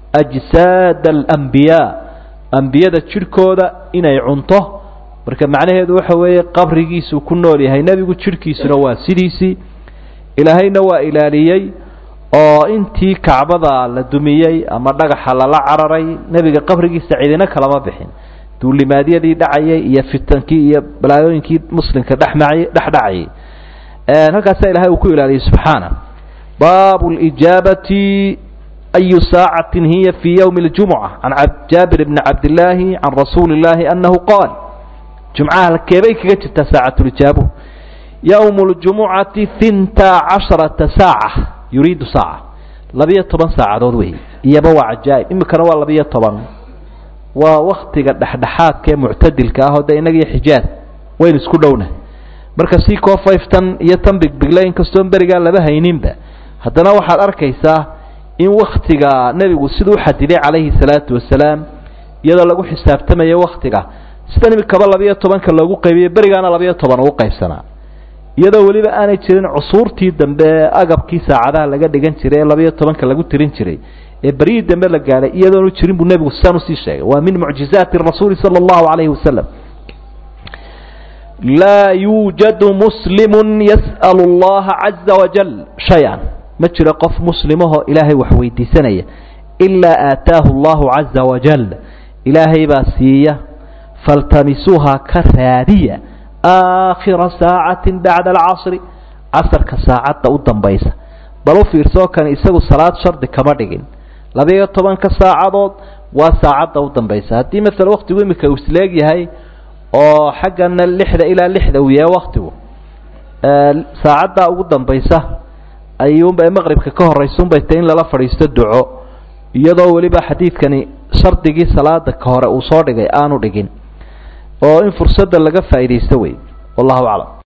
ajsaada alambiyaa ambiyada jidhkooda inay cunto marka macnaheedu waxa weeye qabrigiisuu ku nool yahay nebigu jidhkiisuna waa sidiisii ilaahayna waa ilaaliyey oo intii kacbada la dumiyey ama dhagaxa lala cararay nebiga qabrigiisa cidina kalama bixin duulimaadyadii dhacayay iyo fitankii iyo balaayooyinkii muslimka dhexmacay dhex dhacayay halkaasaa ilahay uu ku ilaaliyey subxaana baabu lijaabati ayu saacatin hiya fii ywmi اljumuca can jaabir bni cabdillaahi can rasuuli اllaahi annahu qaal jumcaha halkeebay kaga jirtaa saacatulijaabu ywm اljumucati hinta casharata saaca yuriidu saaca labiyo toban saacadood wey iyaba waa cajaa'ib imikana waa labiyo toban waa waktiga dhexdhexaadka ee muctadilka ah oo de innaga iyo xijaaz waynu isku dhowna marka si koo fayftan iyo tan bigbigla inkastoon berigaa laba hayninba haddana waxaad arkaysaa in waktiga nebigu siduu u xadiday calayhi salaatu wasalaam iyadoo lagu xisaabtamayo waktiga sidan imikaba labiyo tobanka loogu qaybiyo berigaana labiyo toban ugu qaybsanaa iyadoo weliba aanay jirin cusuurtii dambe ee agabkii saacadaha laga dhigan jiray ee labiyo tobanka lagu tirin jiray ee beryihii dambe la gaadhay iyadoonu jirin buu nebigu sidaan usii sheegay waa min mucjizaati rasuuli sala allahu calayhi wasalam laa yuujadu muslimu yas'alu allaha caza wajal shay-an ma jiro qof muslimahoo ilaahay wax weydiisanaya ilaa aataahu allahu caza wajal ilaahay baa siiya faltamisuuha ka raadiya aakhira saacatin bacda alcasri casarka saacadda u dambaysa bal u fiirsoo kani isagu salaad shardi kama dhigin labiyo tobanka saacadood waa saacadda u dambaysa haddii maala waktigu imika uu isleeg yahay oo xaggana lixda ilaa lixda uu yahay waktigu saacaddaa ugu dambaysa ayuunba maqribka ka horaysuunbay tay in lala fadhiisto duco iyadoo weliba xadiidkani shardigii salaada ka hore uu soo dhigay aanu dhigin oo in fursadda laga faa'iidaysto wey wallahu aclam